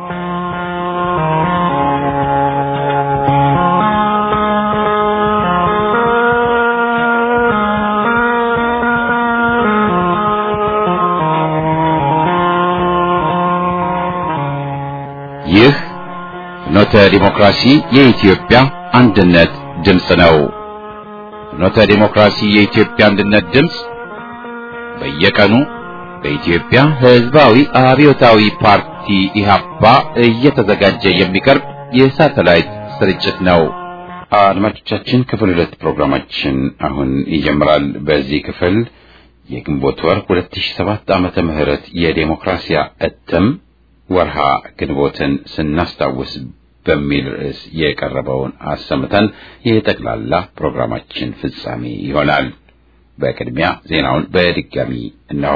ይህ ፍኖተ ዲሞክራሲ የኢትዮጵያ አንድነት ድምፅ ነው። ፍኖተ ዲሞክራሲ የኢትዮጵያ አንድነት ድምፅ በየቀኑ በኢትዮጵያ ሕዝባዊ አብዮታዊ ፓርቲ ኢህአፓ እየተዘጋጀ የሚቀርብ የሳተላይት ስርጭት ነው። አድማጮቻችን፣ ክፍል ሁለት ፕሮግራማችን አሁን ይጀምራል። በዚህ ክፍል የግንቦት ወር 2007 ዓመተ ምህረት የዴሞክራሲያ እትም ወርሃ ግንቦትን ስናስታውስ በሚል ርዕስ የቀረበውን አሰምተን የጠቅላላ ፕሮግራማችን ፍጻሜ ይሆናል። በቅድሚያ ዜናውን በድጋሚ እነሆ።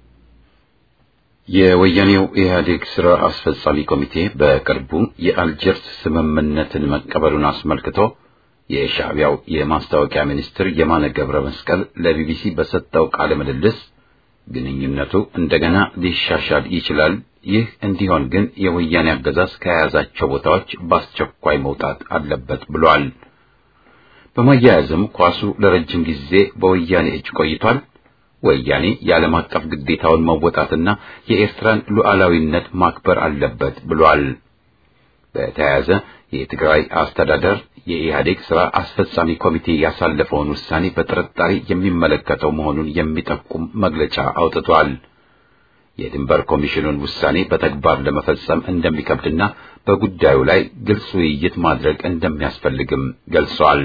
የወያኔው ኢህአዴግ ስራ አስፈጻሚ ኮሚቴ በቅርቡ የአልጀርስ ስምምነትን መቀበሉን አስመልክቶ የሻዕቢያው የማስታወቂያ ሚኒስትር የማነ ገብረ መስቀል ለቢቢሲ በሰጠው ቃለ ምልልስ ግንኙነቱ እንደገና ሊሻሻል ይችላል ይህ እንዲሆን ግን የወያኔ አገዛዝ ከያዛቸው ቦታዎች በአስቸኳይ መውጣት አለበት ብሏል። በማያያዝም ኳሱ ለረጅም ጊዜ በወያኔ እጅ ቆይቷል። ወያኔ የዓለም አቀፍ ግዴታውን መወጣትና የኤርትራን ሉዓላዊነት ማክበር አለበት ብሏል። በተያያዘ የትግራይ አስተዳደር የኢህአዴግ ስራ አስፈጻሚ ኮሚቴ ያሳለፈውን ውሳኔ በጥርጣሬ የሚመለከተው መሆኑን የሚጠቁም መግለጫ አውጥቷል። የድንበር ኮሚሽኑን ውሳኔ በተግባር ለመፈጸም እንደሚከብድና በጉዳዩ ላይ ግልጽ ውይይት ማድረግ እንደሚያስፈልግም ገልጿል።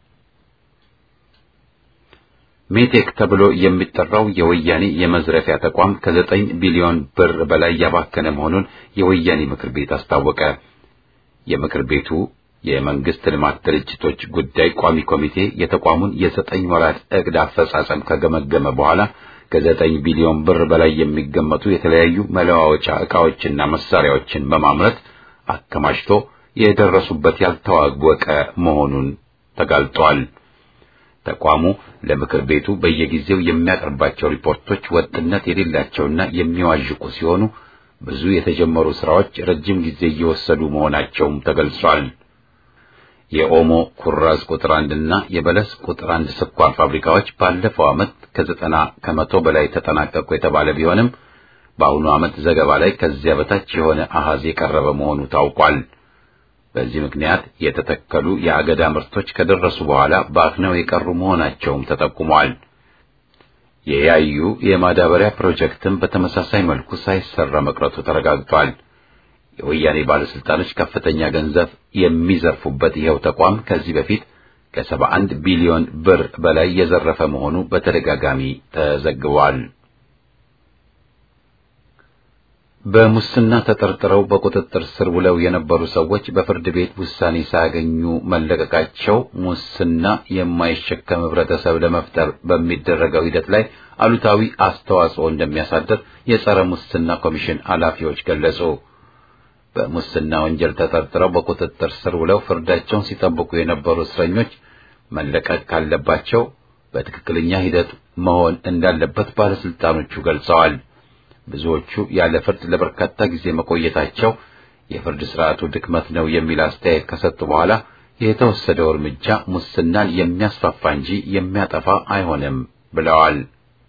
ሜቴክ ተብሎ የሚጠራው የወያኔ የመዝረፊያ ተቋም ከዘጠኝ ቢሊዮን ብር በላይ ያባከነ መሆኑን የወያኔ ምክር ቤት አስታወቀ። የምክር ቤቱ የመንግስት ልማት ድርጅቶች ጉዳይ ቋሚ ኮሚቴ የተቋሙን የዘጠኝ ወራት እቅድ አፈጻጸም ከገመገመ በኋላ ከዘጠኝ ቢሊዮን ብር በላይ የሚገመቱ የተለያዩ መለዋወጫ ዕቃዎችና መሳሪያዎችን በማምረት አከማችቶ የደረሱበት ያልታወቀ መሆኑን ተጋልጧል። ተቋሙ ለምክር ቤቱ በየጊዜው የሚያቀርባቸው ሪፖርቶች ወጥነት የሌላቸውና የሚዋዥቁ ሲሆኑ ብዙ የተጀመሩ ስራዎች ረጅም ጊዜ እየወሰዱ መሆናቸውም ተገልጿል። የኦሞ ኩራዝ ቁጥር አንድ እና የበለስ ቁጥር አንድ ስኳር ፋብሪካዎች ባለፈው ዓመት ከዘጠና ከመቶ በላይ ተጠናቀቁ የተባለ ቢሆንም በአሁኑ ዓመት ዘገባ ላይ ከዚያ በታች የሆነ አሃዝ የቀረበ መሆኑ ታውቋል። በዚህ ምክንያት የተተከሉ የአገዳ ምርቶች ከደረሱ በኋላ በአፍነው የቀሩ መሆናቸውም ተጠቁሟል። የያዩ የማዳበሪያ ፕሮጀክትም በተመሳሳይ መልኩ ሳይሰራ መቅረቱ ተረጋግጧል። የወያኔ ባለስልጣኖች ከፍተኛ ገንዘብ የሚዘርፉበት ይኸው ተቋም ከዚህ በፊት ከሰባ አንድ ቢሊዮን ብር በላይ የዘረፈ መሆኑ በተደጋጋሚ ተዘግቧል። በሙስና ተጠርጥረው በቁጥጥር ስር ውለው የነበሩ ሰዎች በፍርድ ቤት ውሳኔ ሳያገኙ መለቀቃቸው ሙስና የማይሸከም ህብረተሰብ ለመፍጠር በሚደረገው ሂደት ላይ አሉታዊ አስተዋጽኦ እንደሚያሳድር የጸረ ሙስና ኮሚሽን ኃላፊዎች ገለጹ። በሙስና ወንጀል ተጠርጥረው በቁጥጥር ስር ውለው ፍርዳቸውን ሲጠብቁ የነበሩ እስረኞች መለቀቅ ካለባቸው በትክክለኛ ሂደት መሆን እንዳለበት ባለስልጣኖቹ ገልጸዋል። ብዙዎቹ ያለ ፍርድ ለበርካታ ጊዜ መቆየታቸው የፍርድ ስርዓቱ ድክመት ነው የሚል አስተያየት ከሰጡ በኋላ የተወሰደው እርምጃ ሙስናን የሚያስፋፋ እንጂ የሚያጠፋ አይሆንም ብለዋል።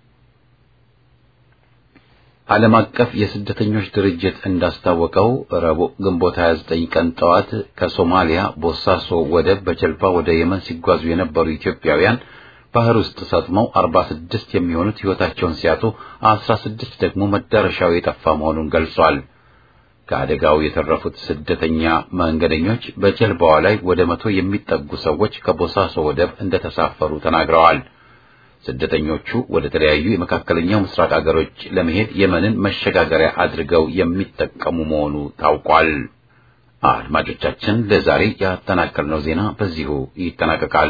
ዓለም አቀፍ የስደተኞች ድርጅት እንዳስታወቀው ረቡዕ ግንቦት 29 ቀን ጠዋት ከሶማሊያ ቦሳሶ ወደብ በጀልባ ወደ የመን ሲጓዙ የነበሩ ኢትዮጵያውያን ባህር ውስጥ ሰጥመው 46 የሚሆኑት ሕይወታቸውን ሲያጡ 16 ደግሞ መዳረሻው የጠፋ መሆኑን ገልጿል። ከአደጋው የተረፉት ስደተኛ መንገደኞች በጀልባዋ ላይ ወደ መቶ የሚጠጉ ሰዎች ከቦሳሶ ወደብ እንደተሳፈሩ ተናግረዋል። ስደተኞቹ ወደ ተለያዩ የመካከለኛው ምስራቅ አገሮች ለመሄድ የመንን መሸጋገሪያ አድርገው የሚጠቀሙ መሆኑ ታውቋል። አድማጮቻችን፣ ለዛሬ ያጠናቀርነው ዜና በዚሁ ይጠናቀቃል።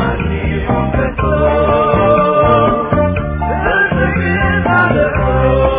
Oh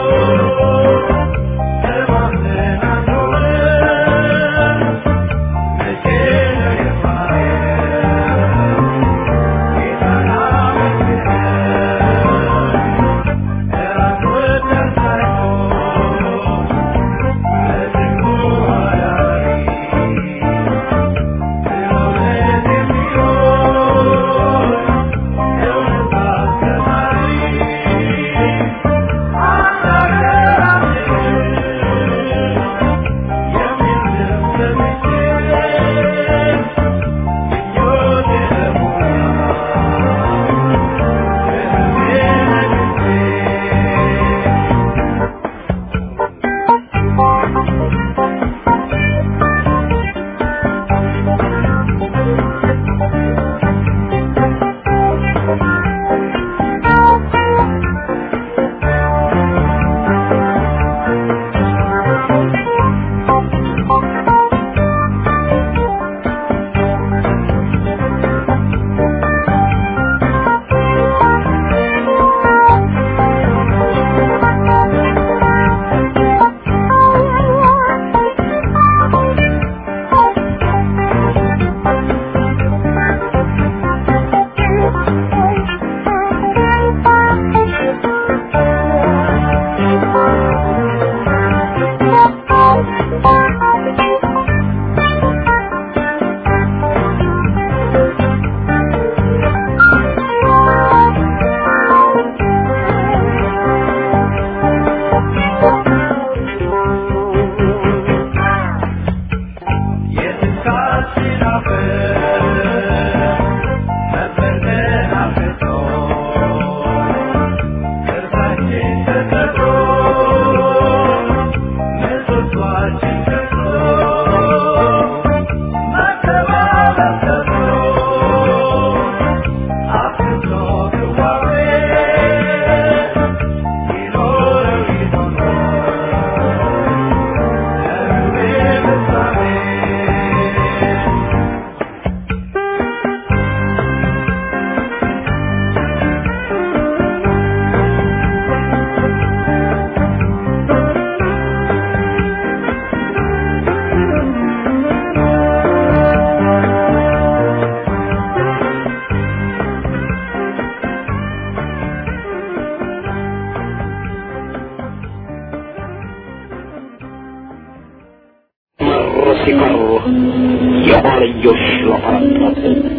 ሲቀር የኋልዮሽ ለፈረጠጥ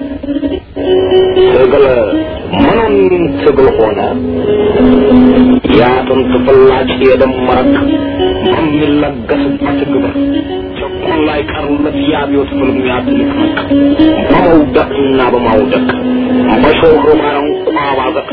ትግል ምኑን ትግል ሆነ የአጥንት ፍላጭ የደም መረቅ በሚለገስበት ግብር ጭቁን ላይ ቀሩለት የአብዮት ፍልሚያ ትንቅንቅ በመውደቅና በማውደቅ በሾሮ ባረንቋ ባዘቅ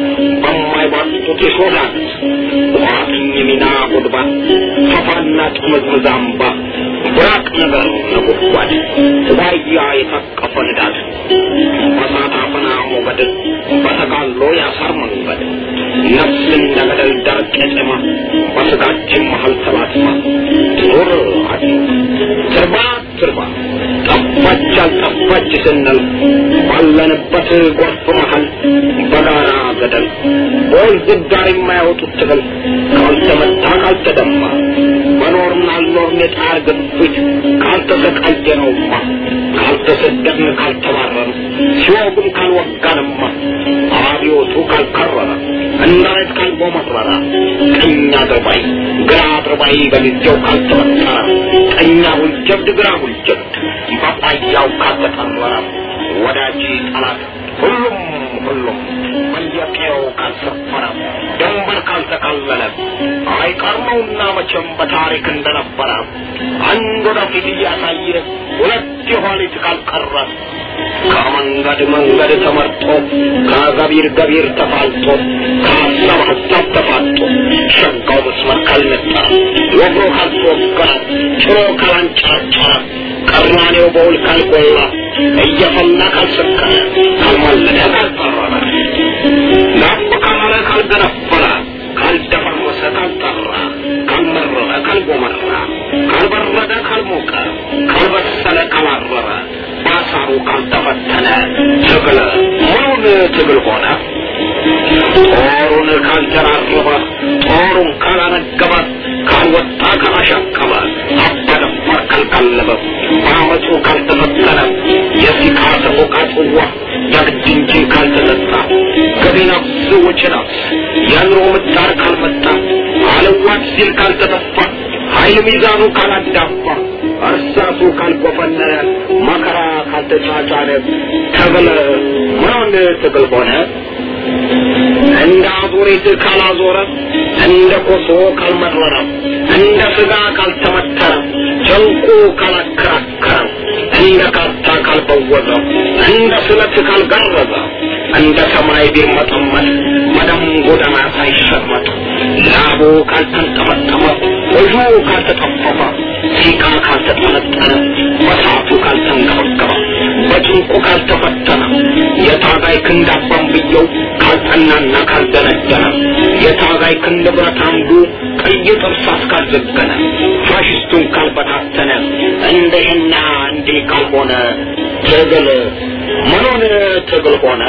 በማይባጡት የሾዳት ቋጥኝ ሚና ጉድባ ፈፋና ጥምዝምዝ አምባ ብራቅ ነገር ነጎድጓድ ዋያ የታቀፈ ንዳድ በሳት አፈና ሞገድ በተጋሎ ያሳር መንገድ ነፍስ እንደ ገደል ዳር ቄጠማ በስጋችን መሀል ተላትማ ኑር አድኖ ትርባ ትርባ ጠፋች አልጠፋች ስንል ባለንበት ጎርፍ መሀል በጋራ ገደል በወንዝ ዳር የማያወጡት ትግል ካልተመታ ካልተደማ በኖርና አልኖርን የጣር ግፊት ካልተሰቃየነውማ ካልተሰደድን ካልተባረን ሲወጉም ካልወጋንማ አብዮቱ ካልከረረ እንዳይት ካልቦመረረ ቀኝ አድርባይ ግራ አድርባይ በጊዜው ካልተወጠረ ቀኝ አሁል ጀብድ ግራ አሁል ጀብድ በቋያው ካልተጠረረ ወዳጅ ጠላት ሁሉም ሁሉም በየቀየው ካልሰፈረ ድንበር ካልተካለለ አይቀር ነውና መቼም በታሪክ እንደነበረ አንድ ወደፊት እያሳየ ሁለት የኋሊት ካልቀረ ከመንገድ መንገድ ተመርጦ ከገቢር ገቢር ተፋልጦ ከሀሳብ ሀሳብ ተፋጦ ሸጋው መስመር ካልነጠረ ወግሮ ካልተወገረ ጭሮ ካላንጨረጨረ ቀራኔው በውል ካልጎላ እየፈላ ካልሰከረ ካልማለደ ካልጠረረ ናፍ ካላለ ካልገነፈለ ካልደፈረሰ ካልጠራ ካልመረረ ካልጎመራ ካልበረደ ካልሞቀ ካልበሰለ ካላረረ ባሳሩ ካልተፈተነ ትግል ምኑን ትግል ሆነ? ጦሩን ካልተራረበ ጦሩን ካላነገበ ካልወጣ ካላሻቀበ አባደፋር ካልቀለበ በአመፁ ካልተፈተነ የሲቃ ሰቆቃ ጽዋ የግድ እንጂ ካልተጠጣ ገቢ ነፍስ ወጪ ነፍስ የኑሮ ምጣር ካልመጣ አለዋት ሲል ካልተተፋ ኃይል ሚዛኑ ካላዳፋ እርሳሱ ካልጎፈነነ መከራ ካልተጫጫነ ትግል ምኑን ትግል ሆነ? እንደ አዙሪት ካላዞረ እንደ ኮሶ ካልመረረ እንደ ስጋ ካልተመተረ ጨንቁ ካላከራከረ እንደ ካርታ ካልበወዘ እንደ ስለት ካልጋረዘ እንደ ሰማይ ቢመጠመጥ መደም ጎዳና ሳይሸመጥ ላቡ ካልተንጠመጠመ እጁ ካልተጠፈፈ ሲቃ ካልተጠነጠነ በሳቱ ካልተንገበገበ በጭንቁ ካልተፈተነ የታጋይ ክንድ አባንብየው ካልጠናና ካልደነደነ የታጋይ ክንድ ብረት አንዱ ቀይ ጥርሳስ ካልዘገነ ፋሽስቱን ካልበታተነ እንደህና እንዲህ ካልሆነ ትግል ምኑን ትግል ሆነ?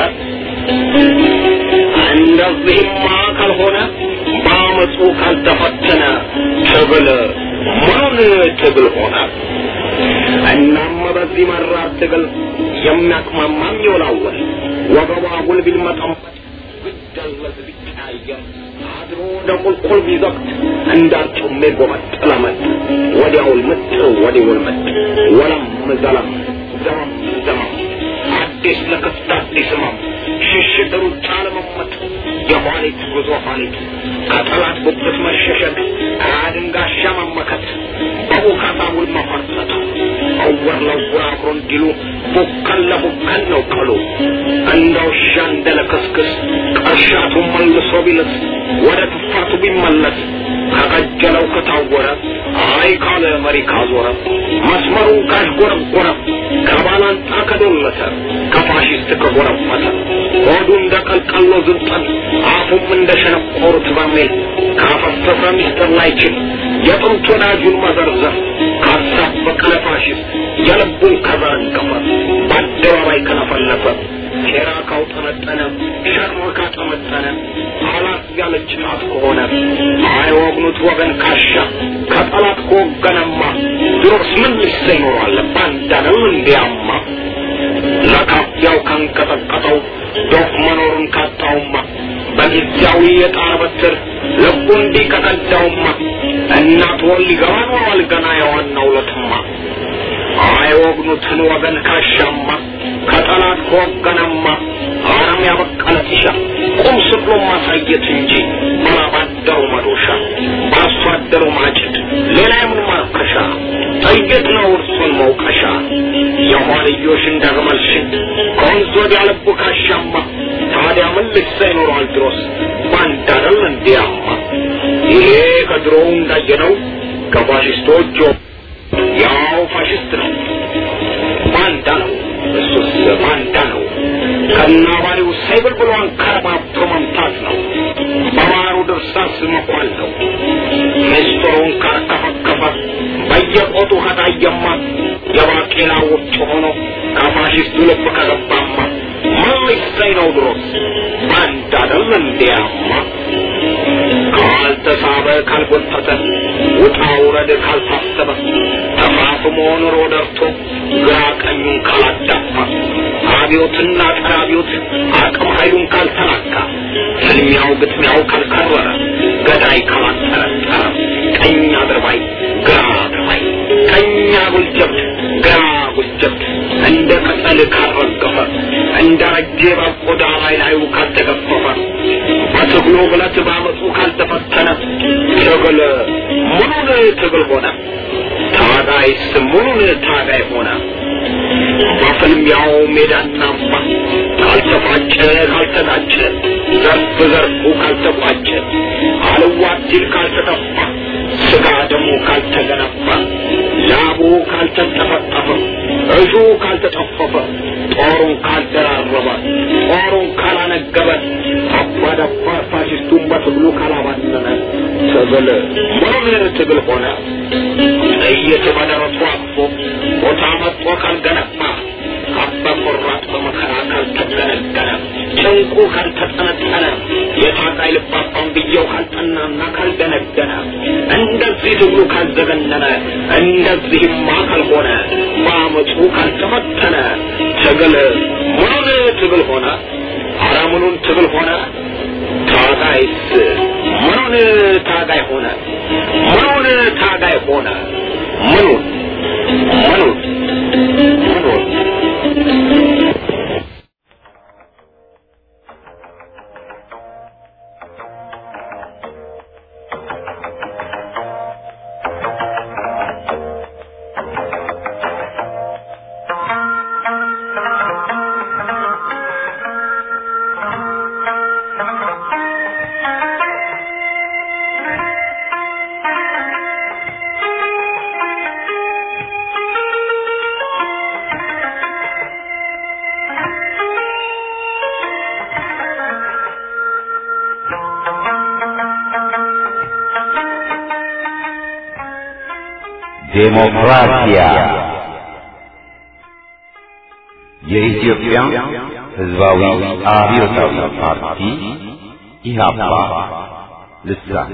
እንደዚህማ ካልሆነ በአመፁ ካልተፈተነ ትግል ምኑን ትግል ሆነ? እናም በዚህ መራር ትግል የሚያቅማማም ይወላወል ወገቧ ጉል ቢልመጠመጥ ቢደለዝ ቢቀያየር አድሮ ወደ ቁልቁል ቢዘግት እንዳርጩሜ ጎመጥ ለመጥ ወዲያውል ምጥ ወዲውል ምጥ ወለም ዘለም ዘመም ዘመም አዲስ ለክፍት አዲስ ህመም ሽሽት ሩጫ ለመመጥ የኋሊት ጉዞ ኋሊት ከጠላት ጉብት መሸሸግ አድንጋሻ መመከት በቡካታ ውል መፈርጠጥ እውር ለውር አብሮ እንዲሉ ቡከን ለቡከን ነው ቀሉ እንደ ውሻ እንደ ለክስክስ ቀሻቱ መልሶ ቢልስ ወደ ትፋቱ ቢመለስ ከቀጀለው ከታወረ አይ ካለ መሪ ካዞረ መስመሩ ካሽጎረጎረ ከባላንጣ ከዶለተ ከፋሽስት ከጎረፈተ ሆዱ እንደ ቀልቀሎ ዝንጠል አፉም እንደ ሸነቆሩት በርሜል ካፈሰሰ ሚስጥር ላይችል የጥንት ወዳጁን መዘርዘር ካሳበቀ ለፋሽስት የልቡን ከዘረገፈ በአደባባይ ከለፈለፈ ሴራ ካውጠነጠነ ሸርሞ ካጠመጠነ አላት ያለች ጣት ከሆነ አይወግኑት ወገን ካሻ ከጠላት ከወገነማ ድሮስ ምን ልሰ ይኖራል ባንዳነው እንዲያማ ለካፊያው ካንቀጠቀጠው ዶፍ መኖሩን ካጣውማ በጊዜያዊ የጣር በትር ልቡ እንዲህ ከቀዳውማ እናት ወል ሊገባ ኖሯል ገና የዋናው ለትማ አይወግኑትን ወገን ካሻማ ከጠላት ከወገነማ አረም ያበቀለ ጢሻ ቁም ስቅሎ ማሳየት እንጂ ባላባደሩ መዶሻ በአርሶ አደሩ ማጭድ ሌላ የምን ማርከሻ ጥይት ነው እርሱን መውቀሻ የኋልዮሽ እንዳግመልሽን ከወንዝ ወዲያ ልቡ ካሻማ ታዲያ ምን ልሳ ይኖረዋል ድሮስ ባንድ አይደል እንዲያማ ይሄ ከድሮው እንዳየነው ከፋሽስቶች ያው ፋሽስት ነው ባንዳ ነው እሱስ ባንዳ ነው ከናባሪው ሳይብል ብሎ አንከረባብቶ መምታት ነው በማሩ ድርሳስ መኳል ነው ምስጢሩን ካርከፈከፈ በየቆጡ ከታየማ የባቄላ ውጭ ሆኖ ከፋሽስቱ ልብ ከገባማ ምን ሊሰኝ ነው ድሮስ ባንዳ አይደል እንዲያማ ካልተሳበ ካልጎተተ ውጣ ውረድ ካልታሰበ ተፋፍሞ ኑሮ ደርቶ ግራ ቀኙን ካላዳፋ አብዮትና ጸረ አብዮት አቅም ኃይሉን ካልተላካ ፍልሚያው ግጥሚያው ካልከረረ ገዳይ ካላጠረጠረ ቀኝ አድርባይ ግራ አድርባይ ቀኝ አጉል ጀብድ ግራ አጉል ጀብድ እንደ ቅጠል ካልረገፈ እንደ ረጄ በቆዳ ላይ ላዩ ካልተገፈፈ በትግሉ ብለት ባመፁ ካልተፈተነ ትግል ሙሉን ትግል ሆነ ታጋይስ ሙሉን ታጋይ ሆነ በፍልሚያው ሜዳና አምባ ካልተፋጨ ካልተጋጨ ዘርፍ ዘርፉ ካልተቋጨ አልዋት ሲል ካልተጠፋ ስጋ ደሙ ካልተገነባ ላቡ ካልተንጠፈጠፈ እጁ ካልተጠፈፈ ጦሩን ካልደራረበ ጦሩን ካላነገበ አባደባ ፋሽስቱን በትግሉ ካላባነነ ትግል ምኑን ትግል ሆነ ጥይት በደረቱ አቅፎ ቦታ መጥቶ ካልገነባ አባ ቆራጥ በመከራ ካልተገነገነ ጭንቁ ካልተጠነጠነ የታቃይ ልባባን ብየው ካልጠናና ካልደነደነ እንደዚህ ትግሉ ካልዘገነነ እንደዚህማ ካልሆነ በአመፁ ካልተፈተነ ትግል ምኑን ትግል ሆነ አረ ምኑን ትግል ሆነ ታጋይስ ምኑን ታጋይ ሆነ ምኑን ታጋይ ሆነ ምኑን ምኑን ምኑን ዴሞክራሲያ የኢትዮጵያ ሕዝባዊ አብዮታዊ ፓርቲ ኢህአፓ ልሳን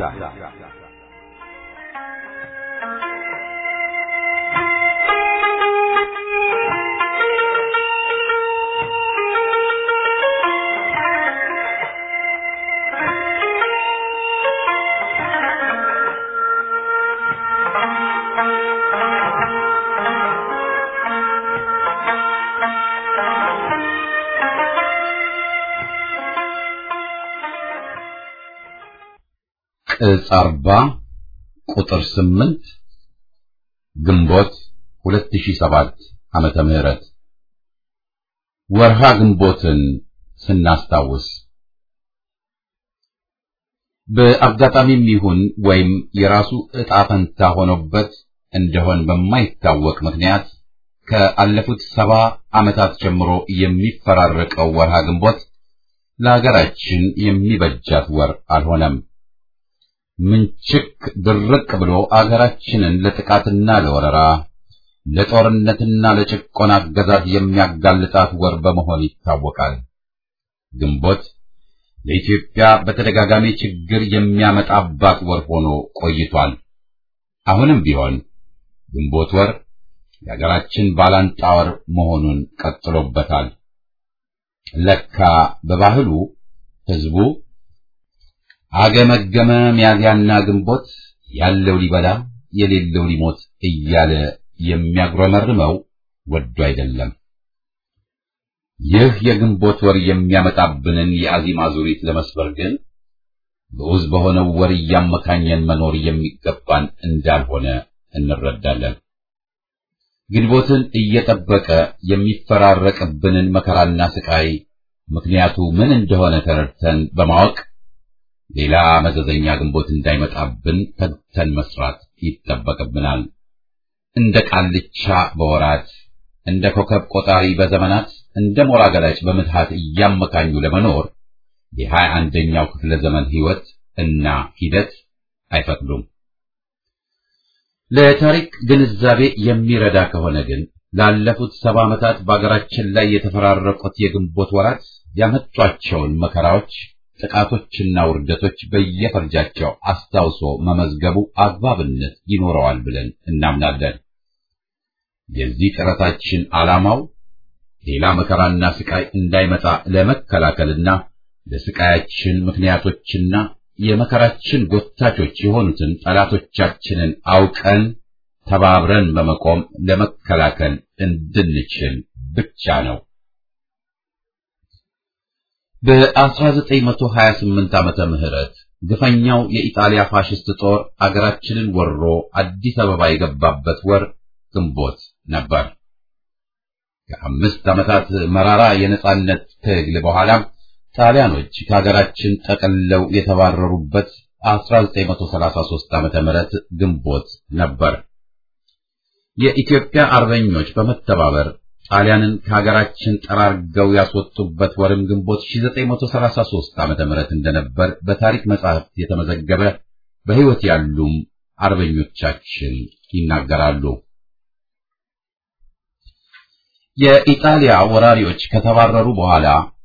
ቅጽ አርባ ቁጥር ስምንት ግንቦት ሁለት ሺህ ሰባት ዓመተ ምህረት ወርሃ ግንቦትን ስናስታውስ በአጋጣሚም ይሁን ወይም የራሱ ዕጣ ፈንታ ሆኖበት እንደሆን በማይታወቅ ምክንያት ከአለፉት ሰባ ዓመታት ጀምሮ የሚፈራረቀው ወርሃ ግንቦት ለሀገራችን የሚበጃት ወር አልሆነም። ምንችክ ድርቅ ብሎ አገራችንን ለጥቃትና ለወረራ ለጦርነትና ለጭቆና አገዛዝ የሚያጋልጣት ወር በመሆን ይታወቃል። ግንቦት ለኢትዮጵያ በተደጋጋሚ ችግር የሚያመጣባት ወር ሆኖ ቆይቷል። አሁንም ቢሆን ግንቦት ወር የሀገራችን ባላንጣ ወር መሆኑን ቀጥሎበታል። ለካ በባህሉ ሕዝቡ አገመገመ ሚያዝያና ግንቦት ያለው ሊበላ የሌለው ሊሞት እያለ የሚያጉረመርመው ወዶ አይደለም። ይህ የግንቦት ወር የሚያመጣብንን የአዚም አዙሪት ለመስበር ግን ግዑዝ በሆነው ወር እያመካኘን መኖር የሚገባን እንዳልሆነ እንረዳለን። ግንቦትን እየጠበቀ የሚፈራረቅብንን መከራና ስቃይ ምክንያቱ ምን እንደሆነ ተረድተን በማወቅ ሌላ መዘዘኛ ግንቦት እንዳይመጣብን ተግተን መስራት ይጠበቅብናል። እንደ ቃልቻ በወራት እንደ ኮከብ ቆጣሪ በዘመናት እንደ ሞራ ገላጭ በምትሃት እያመካኙ ለመኖር የሀያ አንደኛው ክፍለ ዘመን ሕይወት እና ሂደት አይፈቅዱም። ለታሪክ ግንዛቤ የሚረዳ ከሆነ ግን ላለፉት ሰባ ዓመታት በአገራችን ላይ የተፈራረቁት የግንቦት ወራት ያመጧቸውን መከራዎች፣ ጥቃቶችና ውርደቶች በየፈርጃቸው አስታውሶ መመዝገቡ አግባብነት ይኖረዋል ብለን እናምናለን። የዚህ ጥረታችን ዓላማው ሌላ መከራና ስቃይ እንዳይመጣ ለመከላከልና ለስቃያችን ምክንያቶችና የመከራችን ጎታቾች የሆኑትን ጠላቶቻችንን አውቀን ተባብረን በመቆም ለመከላከል እንድንችል ብቻ ነው። በ1928 ዓመተ ምህረት ግፈኛው የኢጣሊያ ፋሽስት ጦር አገራችንን ወሮ አዲስ አበባ የገባበት ወር ግንቦት ነበር። ከአምስት ዓመታት መራራ የነጻነት ትግል በኋላም ጣሊያኖች ከሀገራችን ጠቅልለው የተባረሩበት 1933 ዓመተ ምህረት ግንቦት ነበር። የኢትዮጵያ አርበኞች በመተባበር ጣሊያንን ከሀገራችን ጠራርገው ያስወጡበት ወርም ግንቦት 1933 ዓመተ ምህረት እንደነበር በታሪክ መጻሕፍት የተመዘገበ በሕይወት ያሉም አርበኞቻችን ይናገራሉ። የኢጣሊያ ወራሪዎች ከተባረሩ በኋላ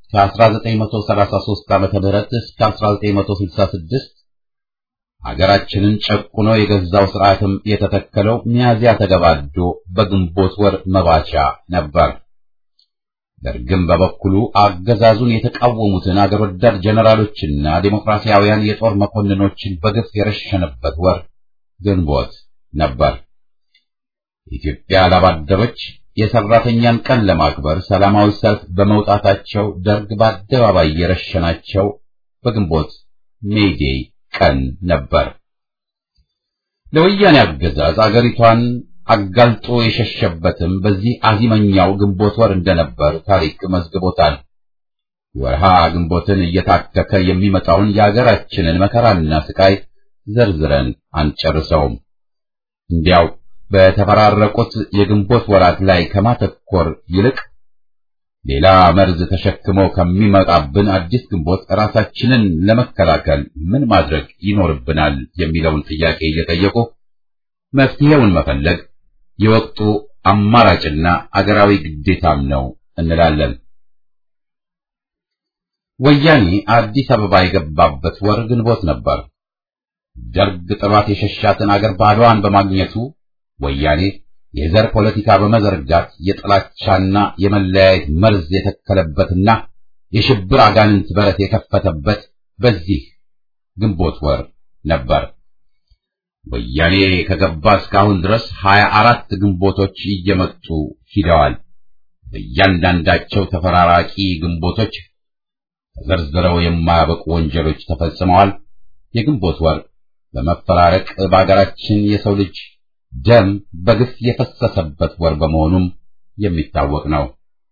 ከ1933 ዓመተ ምህረት እስከ 1966 ሀገራችንን ጨቁኖ የገዛው ስርዓትም የተተከለው ሚያዚያ ተገባዶ በግንቦት ወር መባቻ ነበር። ደርግም በበኩሉ አገዛዙን የተቃወሙትን አገር ወዳድ ጀነራሎችና ዴሞክራሲያውያን የጦር መኮንኖችን በግፍ የረሸነበት ወር ግንቦት ነበር። የኢትዮጵያ ላባደሮች የሰራተኛን ቀን ለማክበር ሰላማዊ ሰልፍ በመውጣታቸው ደርግ በአደባባይ የረሸናቸው በግንቦት ሜይዴይ ቀን ነበር። ለወያኔ አገዛዝ አገሪቷን አጋልጦ የሸሸበትም በዚህ አዚመኛው ግንቦት ወር እንደነበር ታሪክ መዝግቦታል። ወርሃ ግንቦትን እየታከከ የሚመጣውን የአገራችንን መከራና ስቃይ ዘርዝረን አንጨርሰውም። እንዲያው በተፈራረቁት የግንቦት ወራት ላይ ከማተኮር ይልቅ ሌላ መርዝ ተሸክሞ ከሚመጣብን አዲስ ግንቦት ራሳችንን ለመከላከል ምን ማድረግ ይኖርብናል የሚለውን ጥያቄ እየጠየቁ መፍትሄውን መፈለግ የወቅቱ አማራጭና አገራዊ ግዴታም ነው እንላለን። ወያኔ አዲስ አበባ የገባበት ወር ግንቦት ነበር። ደርግ ጥሏት የሸሻትን አገር ባዶዋን በማግኘቱ ወያኔ የዘር ፖለቲካ በመዘርጋት የጥላቻና የመለያየት መርዝ የተከለበትና የሽብር አጋንንት በረት የከፈተበት በዚህ ግንቦት ወር ነበር። ወያኔ ከገባ እስካሁን ድረስ ሀያ አራት ግንቦቶች እየመጡ ሂደዋል። በእያንዳንዳቸው ተፈራራቂ ግንቦቶች ተዘርዝረው የማያበቁ ወንጀሎች ተፈጽመዋል። የግንቦት ወር በመፈራረቅ በአገራችን የሰው ልጅ ደም በግፍ የፈሰሰበት ወር በመሆኑም የሚታወቅ ነው።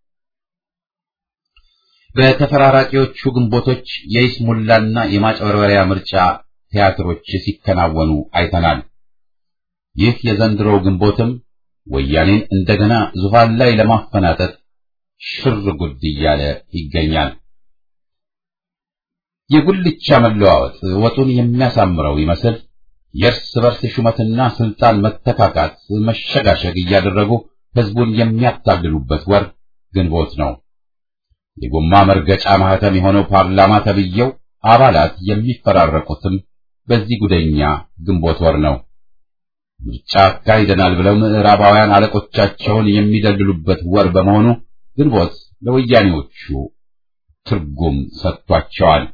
በተፈራራቂዎቹ ግንቦቶች የይስሙላና የማጭበርበሪያ ምርጫ ቲያትሮች ሲከናወኑ አይተናል። ይህ የዘንድሮው ግንቦትም ወያኔን እንደገና ዙፋን ላይ ለማፈናጠጥ ሽር ጉድ እያለ ይገኛል። የጉልቻ መለዋወጥ ወጡን የሚያሳምረው ይመስል የእርስ በርስ ሹመትና ስልጣን መተካካት መሸጋሸግ እያደረጉ ህዝቡን የሚያታልሉበት ወር ግንቦት ነው። የጎማ መርገጫ ማህተም የሆነው ፓርላማ ተብዬው አባላት የሚፈራረቁትም በዚህ ጉደኛ ግንቦት ወር ነው። ምርጫ አካሂደናል ብለው ምዕራባውያን አለቆቻቸውን የሚደልሉበት ወር በመሆኑ ግንቦት ለወያኔዎቹ ትርጉም ሰጥቷቸዋል።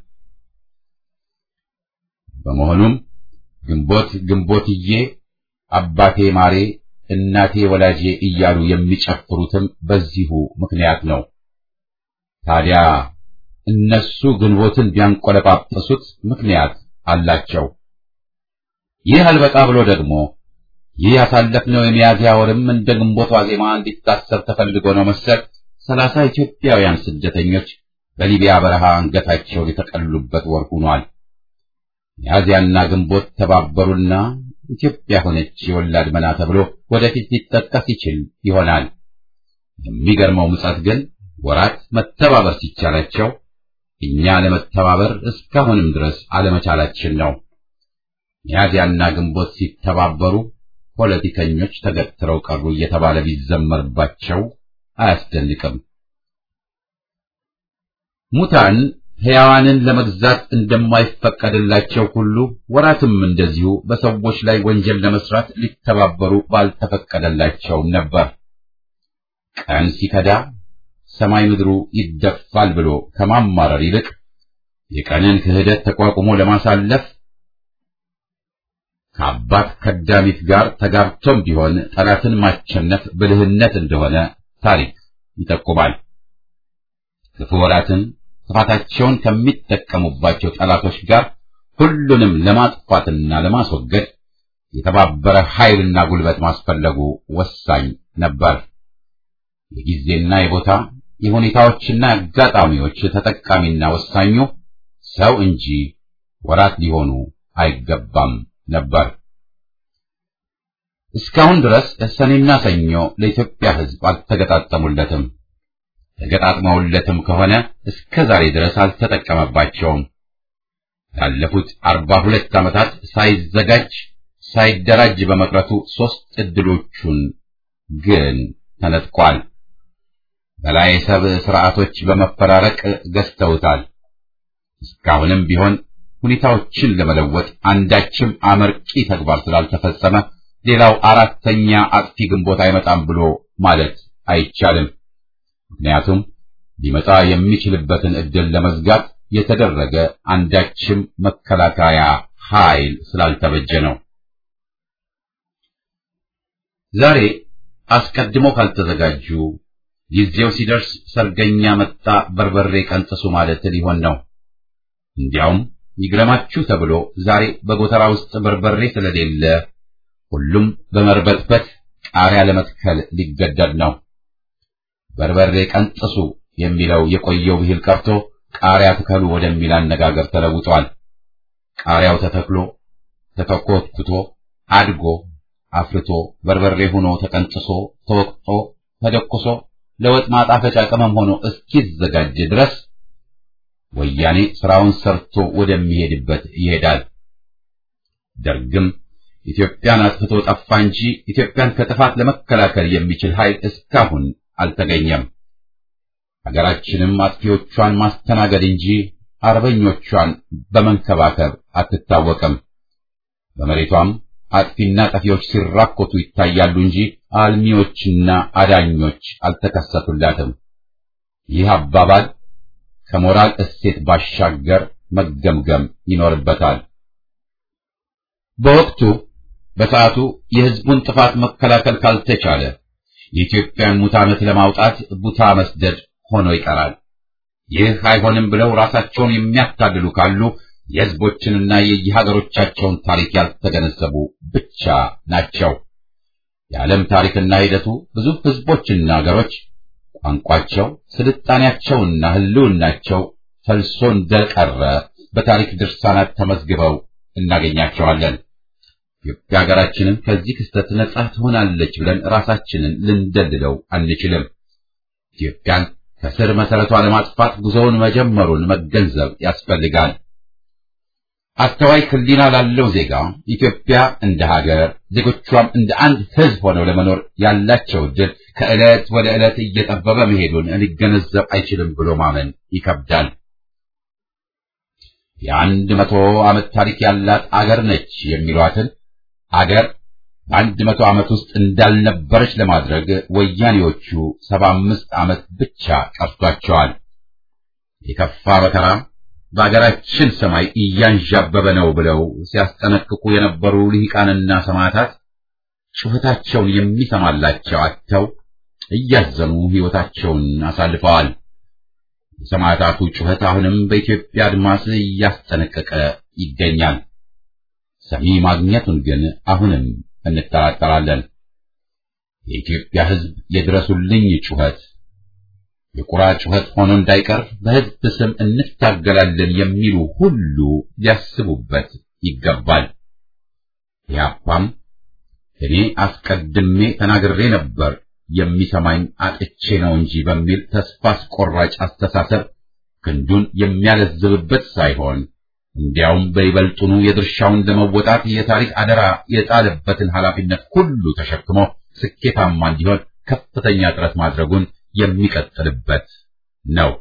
በመሆኑም ግንቦት ግንቦትዬ፣ አባቴ ማሬ፣ እናቴ ወላጄ እያሉ የሚጨፍሩትም በዚሁ ምክንያት ነው። ታዲያ እነሱ ግንቦትን ቢያንቆለጳጵሱት ምክንያት አላቸው። ይህ አልበቃ ብሎ ደግሞ ይህ ያሳለፍነው የሚያዝያ ወርም እንደ ግንቦት ዋዜማ እንዲታሰብ ተፈልጎ ነው መሰል ሰላሳ ኢትዮጵያውያን ስደተኞች በሊቢያ በረሃ አንገታቸውን የተቀሉበት ወር ሆኗል። ሚያዝያና ግንቦት ተባበሩና ኢትዮጵያ ሆነች የወላድ መና ተብሎ ወደፊት ሊጠቀስ ይችል ይሆናል። የሚገርመው ምጸት ግን ወራት መተባበር ሲቻላቸው እኛ ለመተባበር እስካሁንም ድረስ አለመቻላችን ነው። ሚያዝያና ግንቦት ሲተባበሩ ፖለቲከኞች ተገትረው ቀሩ እየተባለ ቢዘመርባቸው አያስደንቅም። ሙታን ሕያዋንን ለመግዛት እንደማይፈቀድላቸው ሁሉ ወራትም እንደዚሁ በሰዎች ላይ ወንጀል ለመስራት ሊተባበሩ ባልተፈቀደላቸውም ነበር። ቀን ሲከዳ ሰማይ ምድሩ ይደፋል ብሎ ከማማረር ይልቅ የቀንን ክህደት ተቋቁሞ ለማሳለፍ ከአባት ከዳሚት ጋር ተጋብቶም ቢሆን ጠላትን ማቸነፍ ብልህነት እንደሆነ ታሪክ ይጠቁማል። ክፉ ወራትን ጥፋታቸውን ከሚጠቀሙባቸው ጠላቶች ጋር ሁሉንም ለማጥፋትና ለማስወገድ የተባበረ ኃይልና ጉልበት ማስፈለጉ ወሳኝ ነበር። የጊዜና የቦታ የሁኔታዎችና አጋጣሚዎች ተጠቃሚና ወሳኙ ሰው እንጂ ወራት ሊሆኑ አይገባም ነበር። እስካሁን ድረስ ሰኔና ሰኞ ለኢትዮጵያ ሕዝብ አልተገጣጠሙለትም። ተገጣጥመውለትም ከሆነ እስከ ዛሬ ድረስ አልተጠቀመባቸውም። ላለፉት አርባ ሁለት ዓመታት ሳይዘጋጅ ሳይደራጅ በመቅረቱ ሦስት ዕድሎቹን ግን ተነጥቋል። በላይ ሰብ ሥርዓቶች በመፈራረቅ ገዝተውታል። እስካሁንም ቢሆን ሁኔታዎችን ለመለወጥ አንዳችም አመርቂ ተግባር ስላልተፈጸመ ሌላው አራተኛ አጥፊ ግንቦት አይመጣም ብሎ ማለት አይቻልም። ምክንያቱም ሊመጣ የሚችልበትን ዕድል ለመዝጋት የተደረገ አንዳችም መከላከያ ኃይል ስላልተበጀ ነው። ዛሬ አስቀድሞ ካልተዘጋጁ ጊዜው ሲደርስ ሰርገኛ መጣ በርበሬ ቀንጥሱ ማለት ሊሆን ነው። እንዲያውም ይግረማችሁ ተብሎ ዛሬ በጎተራ ውስጥ በርበሬ ስለሌለ ሁሉም በመርበትበት ቃሪያ ለመትከል ሊገደድ ነው። በርበሬ ቀንጥሱ የሚለው የቆየው ብሂል ቀርቶ ቃሪያ ትከሉ ወደሚል አነጋገር ተለውጧል። ቃሪያው ተተክሎ ተተኮትኩቶ አድጎ አፍርቶ በርበሬ ሆኖ ተቀንጥሶ ተወቅጦ ተደቁሶ ለወጥ ማጣፈጫ ቅመም ሆኖ እስኪዘጋጅ ድረስ ወያኔ ስራውን ሰርቶ ወደሚሄድበት ይሄዳል። ደርግም ኢትዮጵያን አጥፍቶ ጠፋ እንጂ ኢትዮጵያን ከጥፋት ለመከላከል የሚችል ኃይል እስካሁን አልተገኘም። ሀገራችንም አጥፊዎቿን ማስተናገድ እንጂ አርበኞቿን በመንከባከብ አትታወቅም። በመሬቷም አጥፊና ጠፊዎች ሲራኮቱ ይታያሉ እንጂ አልሚዎችና አዳኞች አልተከሰቱላትም። ይህ አባባል ከሞራል እሴት ባሻገር መገምገም ይኖርበታል። በወቅቱ በሰዓቱ የሕዝቡን ጥፋት መከላከል ካልተቻለ የኢትዮጵያን ሙት ዓመት ለማውጣት ቡታ መስደድ ሆኖ ይቀራል። ይህ አይሆንም ብለው ራሳቸውን የሚያታልሉ ካሉ የሕዝቦችንና የየሀገሮቻቸውን ታሪክ ያልተገነዘቡ ብቻ ናቸው። የዓለም ታሪክና ሂደቱ ብዙ ሕዝቦችና ሀገሮች ቋንቋቸው፣ ስልጣኔያቸውና ሕልውናቸው ፈልሶ እንደቀረ በታሪክ ድርሳናት ተመዝግበው እናገኛቸዋለን። ኢትዮጵያ ሀገራችንም ከዚህ ክስተት ነጻ ትሆናለች ብለን ራሳችንን ልንደልለው አንችልም። ኢትዮጵያን ከስር መሰረቷ ለማጥፋት ጉዞውን መጀመሩን መገንዘብ ያስፈልጋል። አስተዋይ ሕሊና ላለው ዜጋ ኢትዮጵያ እንደ ሀገር ዜጎቿም እንደ አንድ ሕዝብ ሆነው ለመኖር ያላቸው ዕድል ከዕለት ወደ ዕለት እየጠበበ መሄዱን ሊገነዘብ አይችልም ብሎ ማመን ይከብዳል። የአንድ መቶ ዓመት ታሪክ ያላት አገር ነች የሚሏትን አገር በአንድ መቶ ዓመት ውስጥ እንዳልነበረች ለማድረግ ወያኔዎቹ ሰባ አምስት ዓመት ብቻ ቀርቷቸዋል። የከፋ መከራ በአገራችን ሰማይ እያንዣበበ ነው ብለው ሲያስጠነቅቁ የነበሩ ልሂቃንና ሰማዕታት ጩኸታቸውን የሚሰማላቸው አጥተው እያዘኑ ሕይወታቸውን አሳልፈዋል። የሰማዕታቱ ጩኸት አሁንም በኢትዮጵያ አድማስ እያስጠነቀቀ ይገኛል። ሰሚ ማግኘቱን ግን አሁንም እንጠራጠራለን። የኢትዮጵያ ሕዝብ የድረሱልኝ ጩኸት የቁራ ጩኸት ሆኖ እንዳይቀር በሕዝብ ስም እንታገላለን የሚሉ ሁሉ ሊያስቡበት ይገባል። ያፓም እኔ አስቀድሜ ተናግሬ ነበር የሚሰማኝ አጥቼ ነው እንጂ በሚል ተስፋ አስቆራጭ አስተሳሰብ ክንዱን የሚያለዝብበት ሳይሆን እንዲያውም በይበልጡኑ የድርሻውን ለመወጣት የታሪክ አደራ የጣለበትን ኃላፊነት ሁሉ ተሸክሞ ስኬታማ እንዲሆን ከፍተኛ ጥረት ማድረጉን የሚቀጥልበት ነው።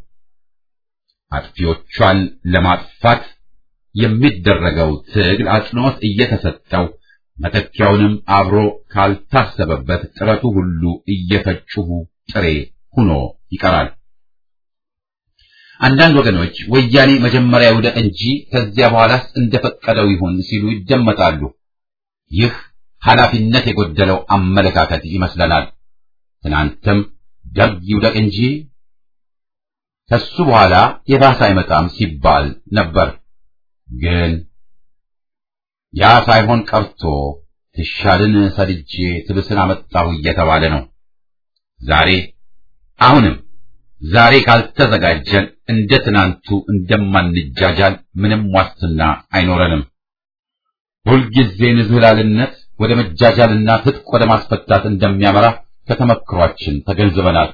አጥፊዎቿን ለማጥፋት የሚደረገው ትግል አጽንዖት እየተሰጠው መተኪያውንም አብሮ ካልታሰበበት ጥረቱ ሁሉ እየፈጩሁ ጥሬ ሆኖ ይቀራል። አንዳንድ ወገኖች ወያኔ መጀመሪያ ይውደቅ እንጂ ከዚያ በኋላስ እንደፈቀደው ይሁን ሲሉ ይደመጣሉ። ይህ ኃላፊነት የጎደለው አመለካከት ይመስለናል። ትናንትም ደርግ ይውደቅ እንጂ ከሱ በኋላ የባሰ አይመጣም ሲባል ነበር። ግን ያ ሳይሆን ቀርቶ ትሻልን ሰድጄ ትብስን አመጣሁ እየተባለ ነው። ዛሬ አሁንም ዛሬ ካልተዘጋጀን እንደ ትናንቱ እንደማንጃጃል ምንም ዋስትና አይኖረንም። ሁልጊዜ ንዝህላልነት ወደ መጃጃልና ትጥቅ ወደ ማስፈታት እንደሚያመራ ከተመክሯችን ተገንዝበናል።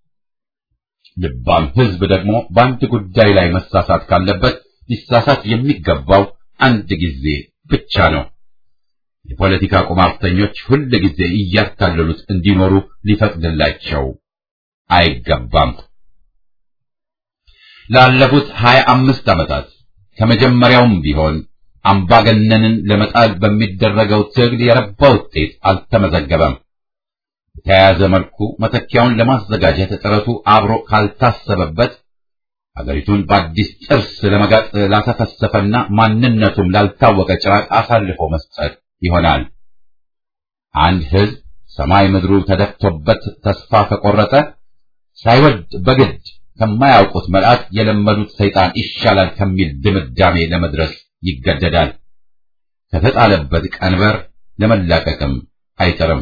ልባም ሕዝብ ደግሞ በአንድ ጉዳይ ላይ መሳሳት ካለበት ሊሳሳት የሚገባው አንድ ጊዜ ብቻ ነው። የፖለቲካ ቁማርተኞች ሁል ጊዜ እያታለሉት እንዲኖሩ ሊፈቅድላቸው አይገባም። ላለፉት ሀያ አምስት ዓመታት ከመጀመሪያውም ቢሆን አምባገነንን ለመጣል በሚደረገው ትግል የረባ ውጤት አልተመዘገበም። በተያያዘ መልኩ መተኪያውን ለማዘጋጀት ጥረቱ አብሮ ካልታሰበበት አገሪቱን በአዲስ ጥርስ ለመጋጥ ላተፈሰፈና ማንነቱም ላልታወቀ ጭራቅ አሳልፎ መስጠት ይሆናል። አንድ ሕዝብ ሰማይ ምድሩ ተደፍቶበት ተስፋ ከቆረጠ ሳይወድ በግድ ከማያውቁት መልአክ የለመዱት ሰይጣን ይሻላል ከሚል ድምዳሜ ለመድረስ ይገደዳል። ከተጣለበት ቀንበር ለመላቀቅም አይጥርም።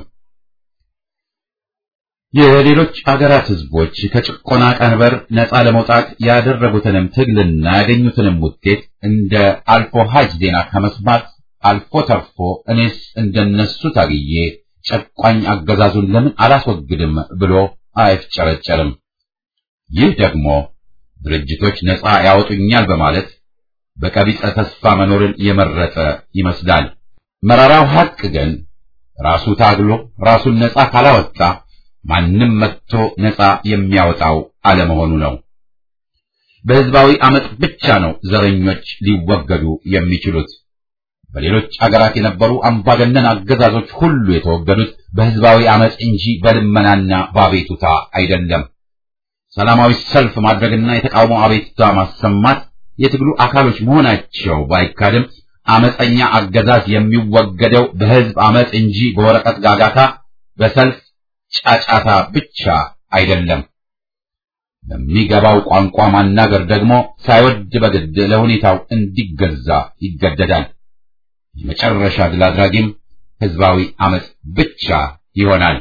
የሌሎች አገራት ሕዝቦች ከጭቆና ቀንበር ነፃ ለመውጣት ያደረጉትንም ትግልና ያገኙትንም ውጤት እንደ አልፎ ሀጅ ዜና ከመስማት አልፎ ተርፎ እኔስ እንደነሱ ታግዬ ጨቋኝ አገዛዙን ለምን አላስወግድም ብሎ አይፍጨረጨርም። ይህ ደግሞ ድርጅቶች ነፃ ያወጡኛል በማለት በቀቢጸ ተስፋ መኖርን የመረጠ ይመስላል። መራራው ሐቅ ግን ራሱ ታግሎ ራሱን ነፃ ካላወጣ ማንም መጥቶ ነፃ የሚያወጣው አለመሆኑ ነው። በሕዝባዊ አመፅ ብቻ ነው ዘረኞች ሊወገዱ የሚችሉት። በሌሎች አገራት የነበሩ አምባገነን አገዛዞች ሁሉ የተወገዱት በሕዝባዊ አመፅ እንጂ በልመናና በአቤቱታ አይደለም። ሰላማዊ ሰልፍ ማድረግና የተቃውሞ አቤቱታ ማሰማት የትግሉ አካሎች መሆናቸው ባይካድም አመፀኛ አገዛዝ የሚወገደው በሕዝብ አመፅ እንጂ በወረቀት ጋጋታ፣ በሰልፍ ጫጫታ ብቻ አይደለም። በሚገባው ቋንቋ ማናገር ደግሞ ሳይወድ በግድ ለሁኔታው እንዲገዛ ይገደዳል። የመጨረሻ ድል አድራጊም ሕዝባዊ አመፅ ብቻ ይሆናል።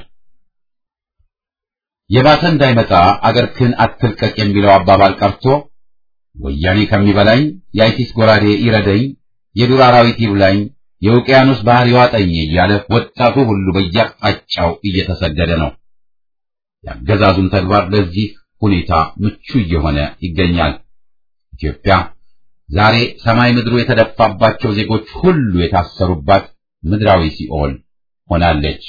የባሰ እንዳይመጣ አገርክን አትልቀቅ የሚለው አባባል ቀርቶ ወያኔ ከሚበላኝ የአይሲስ ጎራዴ ይረደኝ፣ የዱር አራዊት ይብላኝ፣ የውቅያኖስ ባህር ይዋጠኝ እያለ ወጣቱ ሁሉ በየአቅጣጫው እየተሰደደ ነው። የአገዛዙም ተግባር ለዚህ ሁኔታ ምቹ እየሆነ ይገኛል። ኢትዮጵያ ዛሬ ሰማይ ምድሩ የተደፋባቸው ዜጎች ሁሉ የታሰሩባት ምድራዊ ሲኦል ሆናለች።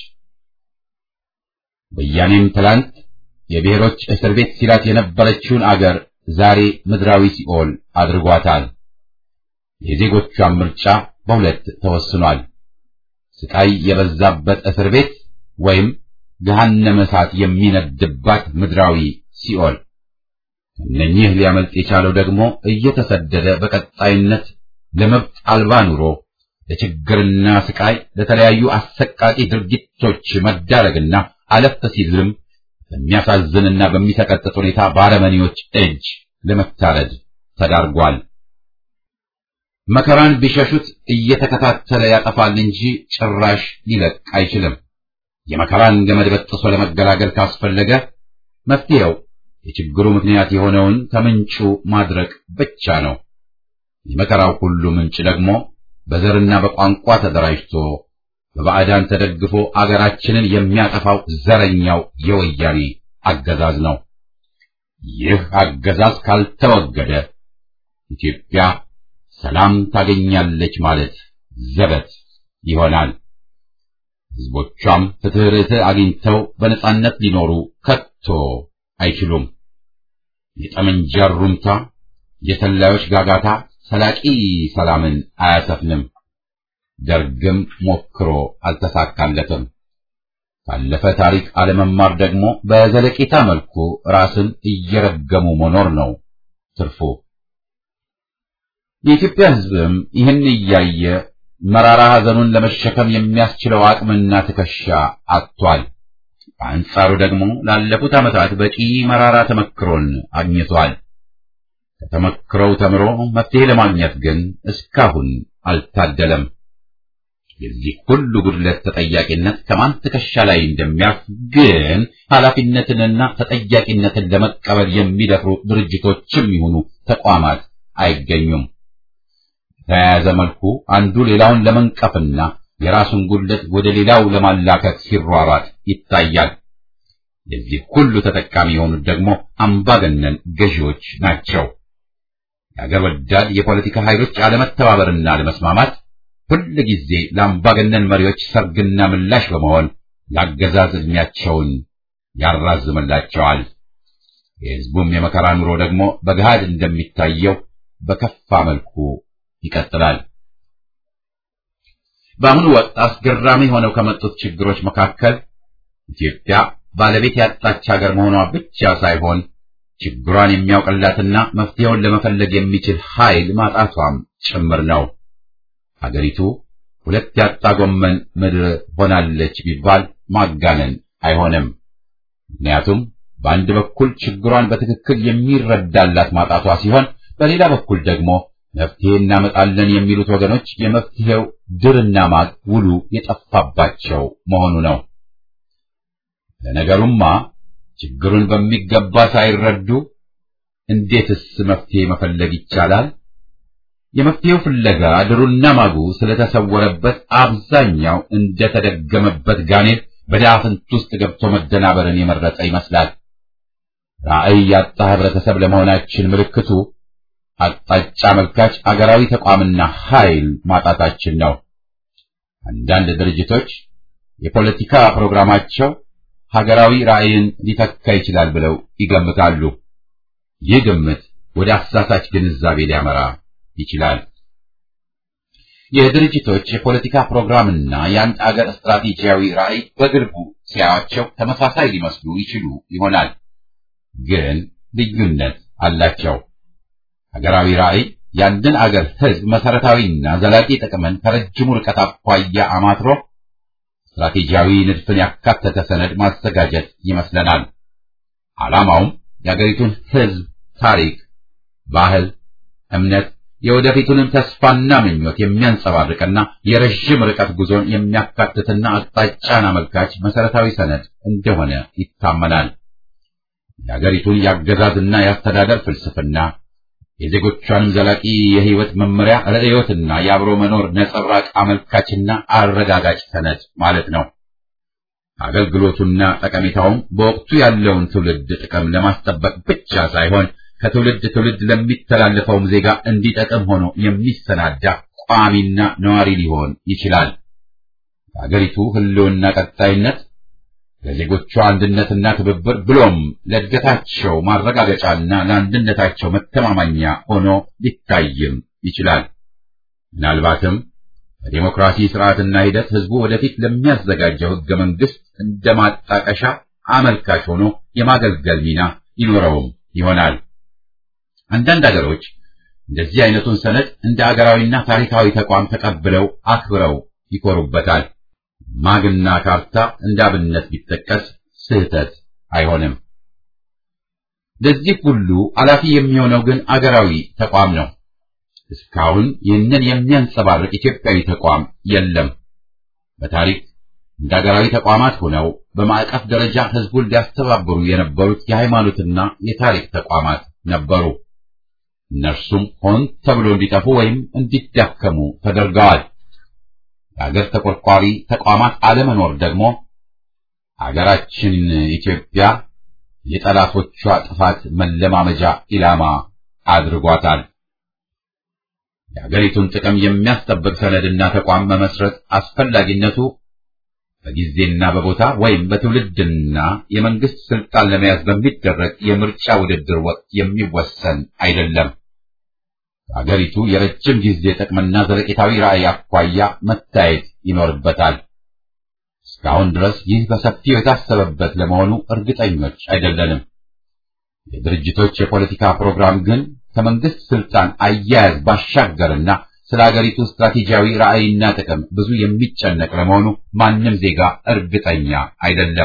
ወያኔም ትላንት የብሔሮች እስር ቤት ሲላት የነበረችውን አገር ዛሬ ምድራዊ ሲኦል አድርጓታል። የዜጎቿን ምርጫ በሁለት ተወስኗል። ስቃይ የበዛበት እስር ቤት ወይም ገሃነመ እሳት የሚነድባት ምድራዊ ሲኦል። እነኚህ ሊያመልጥ የቻለው ደግሞ እየተሰደደ በቀጣይነት ለመብት አልባ ኑሮ ለችግርና ስቃይ ለተለያዩ አሰቃቂ ድርጊቶች መዳረግና አለፍ ሲልም በሚያሳዝንና በሚሰቀጥጥ ሁኔታ በአረመኔዎች እጅ ለመታረድ ተዳርጓል። መከራን ቢሸሹት እየተከታተለ ያጠፋል እንጂ ጭራሽ ሊለቅ አይችልም። የመከራን ገመድ በጥሶ ለመገላገል ካስፈለገ መፍትሄው የችግሩ ምክንያት የሆነውን ከምንጩ ማድረቅ ብቻ ነው። የመከራው ሁሉ ምንጭ ደግሞ በዘርና በቋንቋ ተደራጅቶ በባዕዳን ተደግፎ አገራችንን የሚያጠፋው ዘረኛው የወያኔ አገዛዝ ነው። ይህ አገዛዝ ካልተወገደ ኢትዮጵያ ሰላም ታገኛለች ማለት ዘበት ይሆናል። ሕዝቦቿም ፍትሕ ርትዕ አግኝተው በነጻነት ሊኖሩ ከቶ አይችሉም። የጠመንጃ ሩምታ፣ የሰላዮች ጋጋታ ሰላቂ ሰላምን አያሰፍንም። ደርግም ሞክሮ አልተሳካለትም። ካለፈ ታሪክ አለመማር ደግሞ በዘለቄታ መልኩ ራስን እየረገሙ መኖር ነው ትርፉ። የኢትዮጵያ ሕዝብም ይህን እያየ መራራ ሐዘኑን ለመሸከም የሚያስችለው አቅምና ትከሻ አጥቷል። በአንጻሩ ደግሞ ላለፉት ዓመታት በቂ መራራ ተመክሮን አግኝቷል። ከተመክሮው ተምሮ መፍትሄ ለማግኘት ግን እስካሁን አልታደለም። የዚህ ሁሉ ጉድለት ተጠያቂነት ከማን ትከሻ ላይ እንደሚያርፍ ግን ኃላፊነትንና ተጠያቂነትን ለመቀበል የሚደፍሩ ድርጅቶችም ይሁኑ ተቋማት አይገኙም። በተያያዘ መልኩ አንዱ ሌላውን ለመንቀፍና የራሱን ጉድለት ወደ ሌላው ለማላከክ ሲሯሯጥ ይታያል። የዚህ ሁሉ ተጠቃሚ የሆኑት ደግሞ አምባገነን ገዢዎች ናቸው። የአገር ወዳድ የፖለቲካ ኃይሎች አለመተባበርና አለመስማማት ሁል ጊዜ ለአምባገነን መሪዎች ሰርግና ምላሽ በመሆን ለአገዛዝ ዕድሜያቸውን ያራዝምላቸዋል። የሕዝቡም የመከራ ኑሮ ደግሞ በገሃድ እንደሚታየው በከፋ መልኩ ይቀጥላል። በአሁኑ ወቅት አስገራሚ ሆነው ከመጡት ችግሮች መካከል ኢትዮጵያ ባለቤት ያጣች ሀገር መሆኗ ብቻ ሳይሆን ችግሯን የሚያውቅላትና መፍትሄውን ለመፈለግ የሚችል ኃይል ማጣቷም ጭምር ነው። ሀገሪቱ ሁለት ያጣ ጎመን ምድር ሆናለች ቢባል ማጋነን አይሆንም። ምክንያቱም በአንድ በኩል ችግሯን በትክክል የሚረዳላት ማጣቷ ሲሆን፣ በሌላ በኩል ደግሞ መፍትሄ እናመጣለን የሚሉት ወገኖች የመፍትሄው ድርና ማግ ውሉ የጠፋባቸው መሆኑ ነው። ለነገሩማ ችግሩን በሚገባ ሳይረዱ እንዴትስ መፍትሄ መፈለግ ይቻላል? የመፍትሄው ፍለጋ ድሩና ማጉ ስለተሰወረበት አብዛኛው እንደተደገመበት ጋኔል በዳፍንት ውስጥ ገብቶ መደናበርን የመረጠ ይመስላል። ራዕይ ያጣ ህብረተሰብ ለመሆናችን ምልክቱ አቅጣጫ መልካች አገራዊ ተቋምና ኃይል ማጣታችን ነው። አንዳንድ ድርጅቶች የፖለቲካ ፕሮግራማቸው ሀገራዊ ራዕይን ሊተካ ይችላል ብለው ይገምታሉ። ይህ ግምት ወደ አሳሳች ግንዛቤ ሊያመራ ይችላል። የድርጅቶች የፖለቲካ ፕሮግራምና የአንድ አገር ስትራቴጂያዊ ራዕይ በግልቡ ሲያዩአቸው ተመሳሳይ ሊመስሉ ይችሉ ይሆናል፣ ግን ልዩነት አላቸው። ሀገራዊ ራዕይ የአንድን አገር ሕዝብ መሰረታዊና ዘላቂ ጥቅምን ከረጅሙ ርቀት አኳያ አማትሮ ስትራቴጂያዊ ንድፍን ያካተተ ሰነድ ማዘጋጀት ይመስለናል። ዓላማውም የአገሪቱን ሕዝብ ታሪክ፣ ባህል፣ እምነት፣ የወደፊቱንም ተስፋና ምኞት የሚያንጸባርቅና የረዥም ርቀት ጉዞን የሚያካትትና አቅጣጫን አመልካች መሰረታዊ ሰነድ እንደሆነ ይታመናል። የአገሪቱን የአገዛዝና የአስተዳደር ፍልስፍና የዜጎቿንም ዘላቂ የሕይወት መመሪያ ርዕዮትና የአብሮ መኖር ነጸብራቅ አመልካችና አረጋጋጭ ሰነድ ማለት ነው። አገልግሎቱና ጠቀሜታውም በወቅቱ ያለውን ትውልድ ጥቅም ለማስጠበቅ ብቻ ሳይሆን ከትውልድ ትውልድ ለሚተላለፈውም ዜጋ እንዲጠቅም ሆኖ የሚሰናዳ ቋሚና ነዋሪ ሊሆን ይችላል። የአገሪቱ ሕልውና ቀጣይነት ለዜጎቿ አንድነትና ትብብር ብሎም ለእድገታቸው ማረጋገጫና ለአንድነታቸው መተማማኛ ሆኖ ሊታይም ይችላል። ምናልባትም በዴሞክራሲ ስርዓትና ሂደት ህዝቡ ወደፊት ለሚያዘጋጀው ህገ መንግስት እንደ ማጣቀሻ አመልካች ሆኖ የማገልገል ሚና ይኖረውም ይሆናል። አንዳንድ አገሮች እንደዚህ አይነቱን ሰነድ እንደ አገራዊና ታሪካዊ ተቋም ተቀብለው አክብረው ይኮሩበታል። ማግና ካርታ እንደ አብነት ቢጠቀስ ስህተት አይሆንም። ለዚህ ሁሉ ኃላፊ የሚሆነው ግን አገራዊ ተቋም ነው። እስካሁን ይህንን የሚያንጸባርቅ ኢትዮጵያዊ ተቋም የለም። በታሪክ እንደ አገራዊ ተቋማት ሆነው በማዕቀፍ ደረጃ ሕዝቡን ሊያስተባብሩ የነበሩት የሃይማኖትና የታሪክ ተቋማት ነበሩ። እነርሱም ሆን ተብሎ እንዲጠፉ ወይም እንዲዳከሙ ተደርገዋል። የአገር ተቆርቋሪ ተቋማት አለመኖር ደግሞ አገራችን ኢትዮጵያ የጠላቶቿ ጥፋት መለማመጃ ኢላማ አድርጓታል። የአገሪቱን ጥቅም የሚያስጠብቅ ሰነድና ተቋም መመስረት አስፈላጊነቱ በጊዜና በቦታ ወይም በትውልድና የመንግስት ስልጣን ለመያዝ በሚደረግ የምርጫ ውድድር ወቅት የሚወሰን አይደለም። አገሪቱ የረጅም ጊዜ ጥቅምና ዘለቄታዊ ራዕይ አኳያ መታየት ይኖርበታል። እስካሁን ድረስ ይህ በሰፊው የታሰበበት ለመሆኑ እርግጠኞች አይደለንም። የድርጅቶች የፖለቲካ ፕሮግራም ግን ከመንግስት ስልጣን አያያዝ ባሻገርና ስለ አገሪቱ ስትራቴጂያዊ ራዕይና ጥቅም ብዙ የሚጨነቅ ለመሆኑ ማንም ዜጋ እርግጠኛ አይደለም።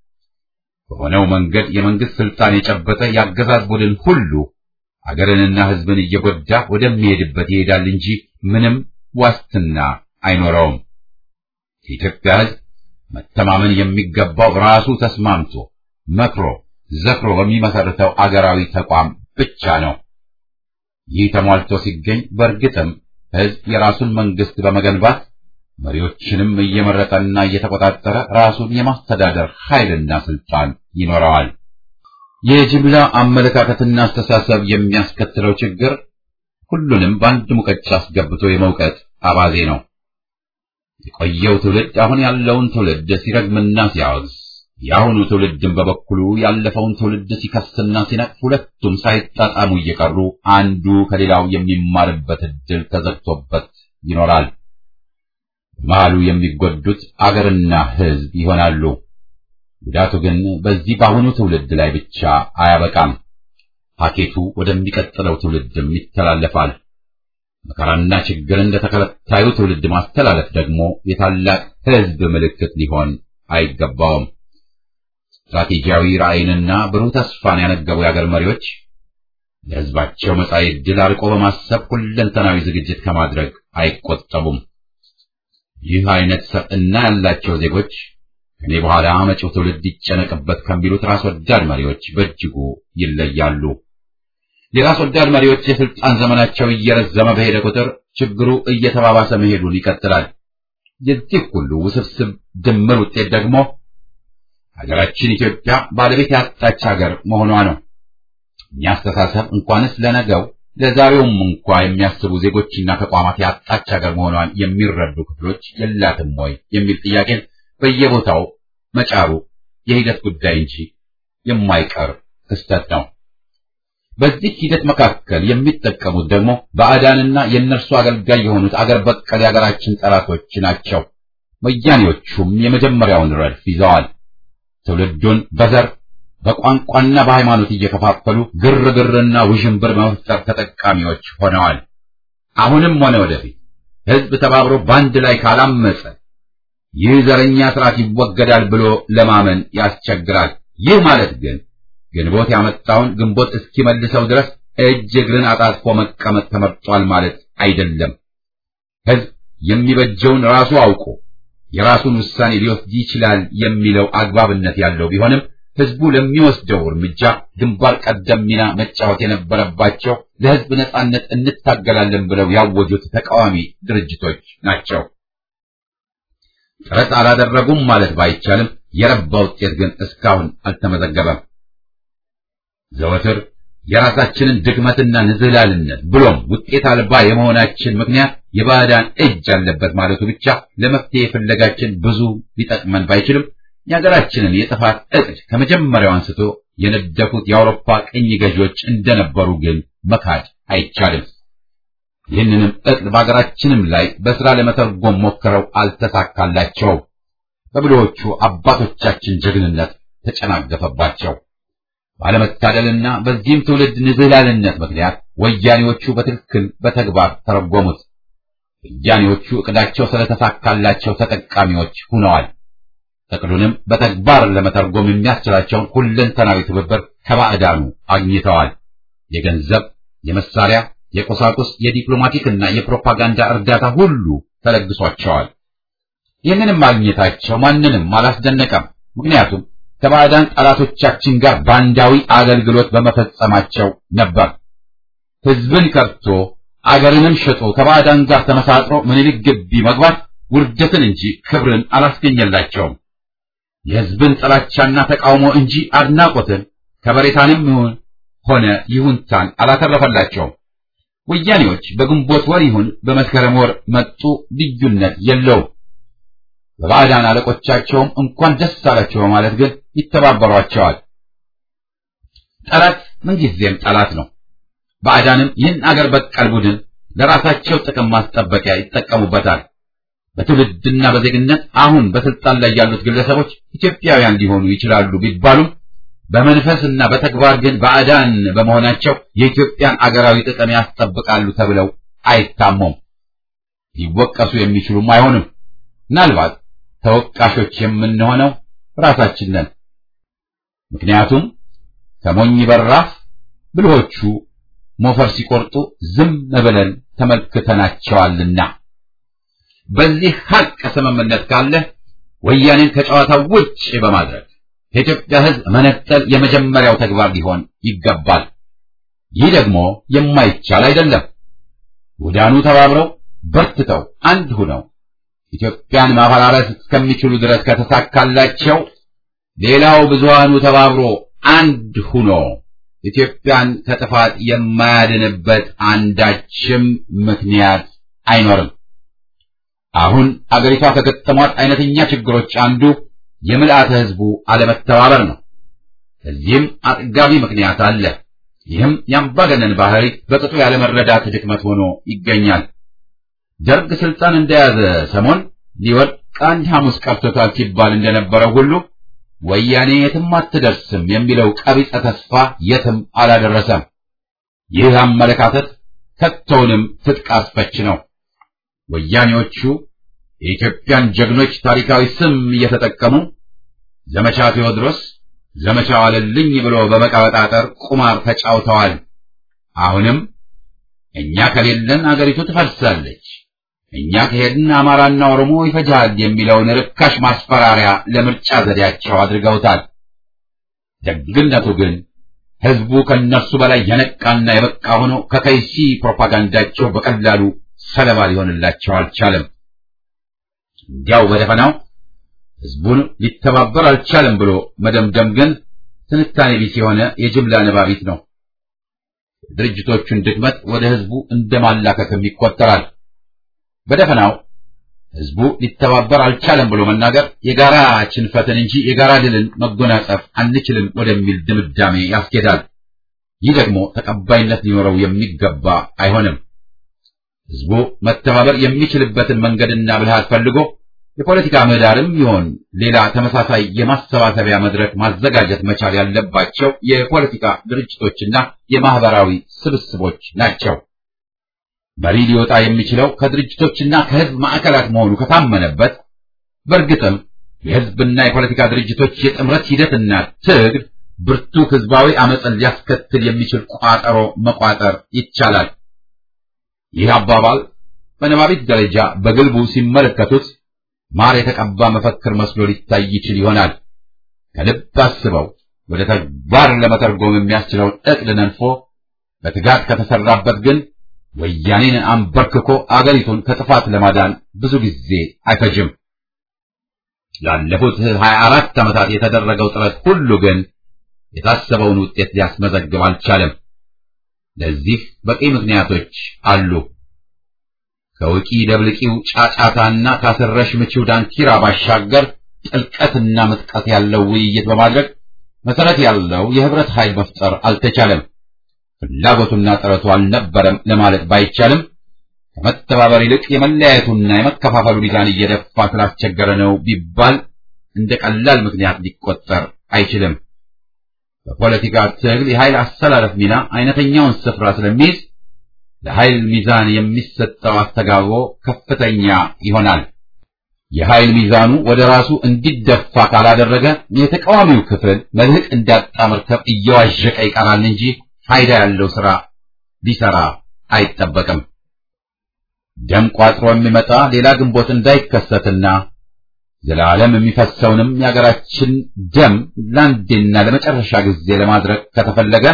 በሆነው መንገድ የመንግስት ስልጣን የጨበጠ የአገዛዝ ቡድን ሁሉ አገርንና ሕዝብን እየጎዳ ወደሚሄድበት ይሄዳል እንጂ ምንም ዋስትና አይኖረውም። የኢትዮጵያ ሕዝብ መተማመን የሚገባው ራሱ ተስማምቶ መክሮ ዘክሮ በሚመሰርተው አገራዊ ተቋም ብቻ ነው። ይህ ተሟልቶ ሲገኝ በእርግጥም ሕዝብ የራሱን መንግስት በመገንባት መሪዎችንም እየመረጠና እየተቆጣጠረ ራሱን የማስተዳደር ኃይልና ስልጣን ይኖረዋል። የጅምላ አመለካከትና አስተሳሰብ የሚያስከትለው ችግር ሁሉንም በአንድ ሙቀጫ አስገብቶ የመውቀጥ አባዜ ነው። የቆየው ትውልድ አሁን ያለውን ትውልድ ሲረግምና ሲያወግዝ፣ የአሁኑ ትውልድም በበኩሉ ያለፈውን ትውልድ ሲከስና ሲነቅፍ፣ ሁለቱም ሳይጣጣሙ እየቀሩ አንዱ ከሌላው የሚማርበት ዕድል ተዘግቶበት ይኖራል። መሃሉ የሚጎዱት አገርና ሕዝብ ይሆናሉ። ጉዳቱ ግን በዚህ በአሁኑ ትውልድ ላይ ብቻ አያበቃም። ፓኬቱ ወደሚቀጥለው ትውልድም ይተላለፋል። መከራና ችግርን ለተከታዩ ትውልድ ማስተላለፍ ደግሞ የታላቅ ሕዝብ ምልክት ሊሆን አይገባውም። ስትራቴጂያዊ ራዕይንና ብሩህ ተስፋን ያነገቡ የአገር መሪዎች ለሕዝባቸው መጻኢ ዕድል አርቆ በማሰብ ሁለንተናዊ ዝግጅት ከማድረግ አይቆጠቡም። ይህ አይነት ሰብዕና ያላቸው ዜጎች ከኔ በኋላ መጪው ትውልድ ይጨነቅበት ከሚሉት ራስ ወዳድ መሪዎች በእጅጉ ይለያሉ። የራስ ወዳድ መሪዎች የስልጣን ዘመናቸው እየረዘመ በሄደ ቁጥር ችግሩ እየተባባሰ መሄዱን ይቀጥላል። የዚህ ሁሉ ውስብስብ ድምር ውጤት ደግሞ ሀገራችን ኢትዮጵያ ባለቤት ያጣች ሀገር መሆኗ ነው። እኛ አስተሳሰብ እንኳንስ ለነገው ለዛሬውም እንኳ የሚያስቡ ዜጎችና ተቋማት ያጣች ሀገር መሆኗን የሚረዱ ክፍሎች የላትም ወይ የሚል ጥያቄን በየቦታው መጫሩ የሂደት ጉዳይ እንጂ የማይቀር ክስተት ነው። በዚህ ሂደት መካከል የሚጠቀሙት ደግሞ ባዕዳንና የእነርሱ አገልጋይ የሆኑት አገር በቀል የሀገራችን ጠላቶች ናቸው። ወያኔዎቹም የመጀመሪያውን ረድፍ ይዘዋል። ትውልዱን በዘር በቋንቋና በሃይማኖት እየከፋፈሉ ግርግርና ውዥንብር መፍጠር ተጠቃሚዎች ሆነዋል። አሁንም ሆነ ወደፊት ሕዝብ ተባብሮ በአንድ ላይ ካላመፀ ይህ ዘረኛ ስርዓት ይወገዳል ብሎ ለማመን ያስቸግራል። ይህ ማለት ግን ግንቦት ያመጣውን ግንቦት እስኪመልሰው ድረስ እጅ እግርን አጣጥፎ መቀመጥ ተመርጧል ማለት አይደለም። ሕዝብ የሚበጀውን ራሱ አውቆ የራሱን ውሳኔ ሊወስድ ይችላል የሚለው አግባብነት ያለው ቢሆንም ሕዝቡ ለሚወስደው እርምጃ ግንባር ቀደም ሚና መጫወት የነበረባቸው ለሕዝብ ነጻነት እንታገላለን ብለው ያወጁት ተቃዋሚ ድርጅቶች ናቸው። ጥረት አላደረጉም ማለት ባይቻልም የረባ ውጤት ግን እስካሁን አልተመዘገበም። ዘወትር የራሳችንን ድክመትና ንዝህላልነት ብሎም ውጤት አልባ የመሆናችን ምክንያት የባዕዳን እጅ አለበት ማለቱ ብቻ ለመፍትሄ ፍለጋችን ብዙ ሊጠቅመን ባይችልም የሀገራችንን የጥፋት እቅድ ከመጀመሪያው አንስቶ የነደፉት የአውሮፓ ቅኝ ገዢዎች እንደነበሩ ግን መካድ አይቻልም። ይህንንም እቅድ በሀገራችንም ላይ በሥራ ለመተርጎም ሞክረው አልተሳካላቸውም። በብልሆቹ አባቶቻችን ጀግንነት ተጨናገፈባቸው። ባለመታደልና በዚህም ትውልድ ንዝህላልነት ምክንያት ወያኔዎቹ በትክክል በተግባር ተረጎሙት። ወያኔዎቹ ዕቅዳቸው ስለተሳካላቸው ተጠቃሚዎች ሆነዋል። እቅዱንም በተግባር ለመተርጎም የሚያስችላቸውን ሁለንተናዊ ትብብር ከባዕዳኑ አግኝተዋል። የገንዘብ፣ የመሳሪያ፣ የቁሳቁስ፣ የዲፕሎማቲክና የፕሮፓጋንዳ እርዳታ ሁሉ ተለግሷቸዋል። ይህንንም ማግኘታቸው ማንንም አላስደነቀም። ምክንያቱም ከባዕዳን ጠላቶቻችን ጋር ባንዳዊ አገልግሎት በመፈጸማቸው ነበር። ሕዝብን ከብቶ አገርንም ሸጦ ከባዕዳን ጋር ተመሳጥሮ ምኒልክ ግቢ መግባት ውርደትን እንጂ ክብርን አላስገኘላቸውም። የሕዝብን ጥላቻና ተቃውሞ እንጂ አድናቆትን ከበሬታንም ይሁን ሆነ ይሁንታን አላተረፈላቸውም። ወያኔዎች በግንቦት ወር ይሁን በመስከረም ወር መጡ ልዩነት የለውም። በባዕዳን አለቆቻቸውም እንኳን ደስ አላቸው በማለት ግን ይተባበሯቸዋል። ጠላት ምንጊዜም ጠላት ነው። ባዕዳንም ይህን አገር በቀል ቡድን ለራሳቸው ጥቅም ማስጠበቂያ ይጠቀሙበታል። በትውልድና በዜግነት አሁን በስልጣን ላይ ያሉት ግለሰቦች ኢትዮጵያውያን ሊሆኑ ይችላሉ ቢባሉም በመንፈስና በተግባር ግን ባዕዳን በመሆናቸው የኢትዮጵያን አገራዊ ጥቅም ያስጠብቃሉ ተብለው አይታሙም። ሊወቀሱ የሚችሉም አይሆንም። ምናልባት ተወቃሾች የምንሆነው ራሳችን ነን። ምክንያቱም ከሞኝ በራፍ ብልሆቹ ሞፈር ሲቆርጡ ዝም ብለን ተመልክተናቸዋልና። በዚህ ሀቅ ስምምነት ካለ ወያኔን ከጨዋታው ውጭ በማድረግ የኢትዮጵያ ሕዝብ መነጠል የመጀመሪያው ተግባር ሊሆን ይገባል። ይህ ደግሞ የማይቻል አይደለም። ውዳኑ ተባብረው በርትተው አንድ ሁነው ኢትዮጵያን ማፈራረስ እስከሚችሉ ድረስ ከተሳካላቸው ሌላው ብዙሃኑ ተባብሮ አንድ ሁኖ ኢትዮጵያን ከጥፋት የማያድንበት አንዳችም ምክንያት አይኖርም። አሁን አገሪቷ ከገጠሟት አይነተኛ ችግሮች አንዱ የምልአተ ሕዝቡ አለመተባበር ነው። እዚህም አጥጋቢ ምክንያት አለ። ይህም የአምባገነን ባህሪ በቅጡ ያለመረዳት ድክመት ሆኖ ይገኛል። ደርግ ስልጣን እንደያዘ ሰሞን ሊወድቅ አንድ ሐሙስ ቀርቶታል ሲባል እንደነበረው ሁሉ ወያኔ የትም አትደርስም የሚለው ቀቢጸ ተስፋ የትም አላደረሰም። ይህ አመለካከት ከቶውንም ትጥቅ አስፈች ነው። ወያኔዎቹ የኢትዮጵያን ጀግኖች ታሪካዊ ስም እየተጠቀሙ ዘመቻ ቴዎድሮስ፣ ዘመቻ ዋለልኝ ብሎ በመቀበጣጠር ቁማር ተጫውተዋል። አሁንም እኛ ከሌለን አገሪቱ ትፈርሳለች፣ እኛ ከሄድን አማራና ኦሮሞ ይፈጃል የሚለውን ርካሽ ማስፈራሪያ ለምርጫ ዘዴያቸው አድርገውታል። ደግነቱ ግን ሕዝቡ ከነሱ በላይ የነቃና የበቃ ሆኖ ከከይሲ ፕሮፓጋንዳቸው በቀላሉ ሰለባ ሊሆንላቸው አልቻለም። እንዲያው በደፈናው ሕዝቡን ሊተባበር አልቻለም ብሎ መደምደም ግን ትንታኔ ቢስ የሆነ የጅምላ ነባቢት ነው። ድርጅቶቹን ድክመት ወደ ሕዝቡ እንደማላከክም ይቆጠራል። በደፈናው ሕዝቡ ሊተባበር አልቻለም ብሎ መናገር የጋራ ሽንፈትን እንጂ የጋራ ድልን መጎናጸፍ አንችልም ወደሚል ድምዳሜ ያስኬዳል። ይህ ደግሞ ተቀባይነት ሊኖረው የሚገባ አይሆንም። ሕዝቡ መተባበር የሚችልበትን መንገድና ብልሃት ፈልጎ የፖለቲካ ምህዳርም ይሆን ሌላ ተመሳሳይ የማሰባሰቢያ መድረክ ማዘጋጀት መቻል ያለባቸው የፖለቲካ ድርጅቶችና የማህበራዊ ስብስቦች ናቸው። መሪ ሊወጣ የሚችለው ከድርጅቶችና ከሕዝብ ማዕከላት መሆኑ ከታመነበት በእርግጥም የሕዝብና የፖለቲካ ድርጅቶች የጥምረት ሂደትና ትግል ብርቱ ሕዝባዊ አመፅን ሊያስከትል የሚችል ቋጠሮ መቋጠር ይቻላል። ይህ አባባል በነባቢት ደረጃ በግልቡ ሲመለከቱት ማር የተቀባ መፈክር መስሎ ሊታይ ይችል ይሆናል። ከልብ አስበው ወደ ተግባር ለመተርጎም የሚያስችለውን ዕቅድ ነንፎ በትጋት ከተሰራበት ግን ወያኔን አንበርክኮ አገሪቱን ከጥፋት ለማዳን ብዙ ጊዜ አይፈጅም። ላለፉት ሀያ አራት ዓመታት የተደረገው ጥረት ሁሉ ግን የታሰበውን ውጤት ሊያስመዘግብ አልቻለም። ለዚህ በቂ ምክንያቶች አሉ። ከውቂ ደብልቂው ጫጫታና ካስረሽ ምቺው ዳንኪራ ባሻገር ጥልቀትና ምጥቀት ያለው ውይይት በማድረግ መሰረት ያለው የህብረት ኃይል መፍጠር አልተቻለም። ፍላጎቱና ጥረቱ አልነበረም ለማለት ባይቻልም ከመተባበር ይልቅ የመለያየቱና የመከፋፈሉ ሚዛን እየደፋ ስላስቸገረ ነው ቢባል እንደ ቀላል ምክንያት ሊቆጠር አይችልም። በፖለቲካ ትግል የኃይል አስተላለፍ ሚና አይነተኛውን ስፍራ ስለሚይዝ ለኃይል ሚዛን የሚሰጠው አስተጋብሮ ከፍተኛ ይሆናል። የኃይል ሚዛኑ ወደ ራሱ እንዲደፋ ካላደረገ የተቃዋሚው ክፍል መልህቅ እንዳጣ መርከብ እየዋዠቀ ይቀራል እንጂ ፋይዳ ያለው ሥራ ሊሰራ አይጠበቅም። ደም ቋጥሮ የሚመጣ ሌላ ግንቦት እንዳይከሰትና ዘላለም የሚፈሰውንም የሀገራችን ደም ለአንዴና ለመጨረሻ ጊዜ ለማድረግ ከተፈለገ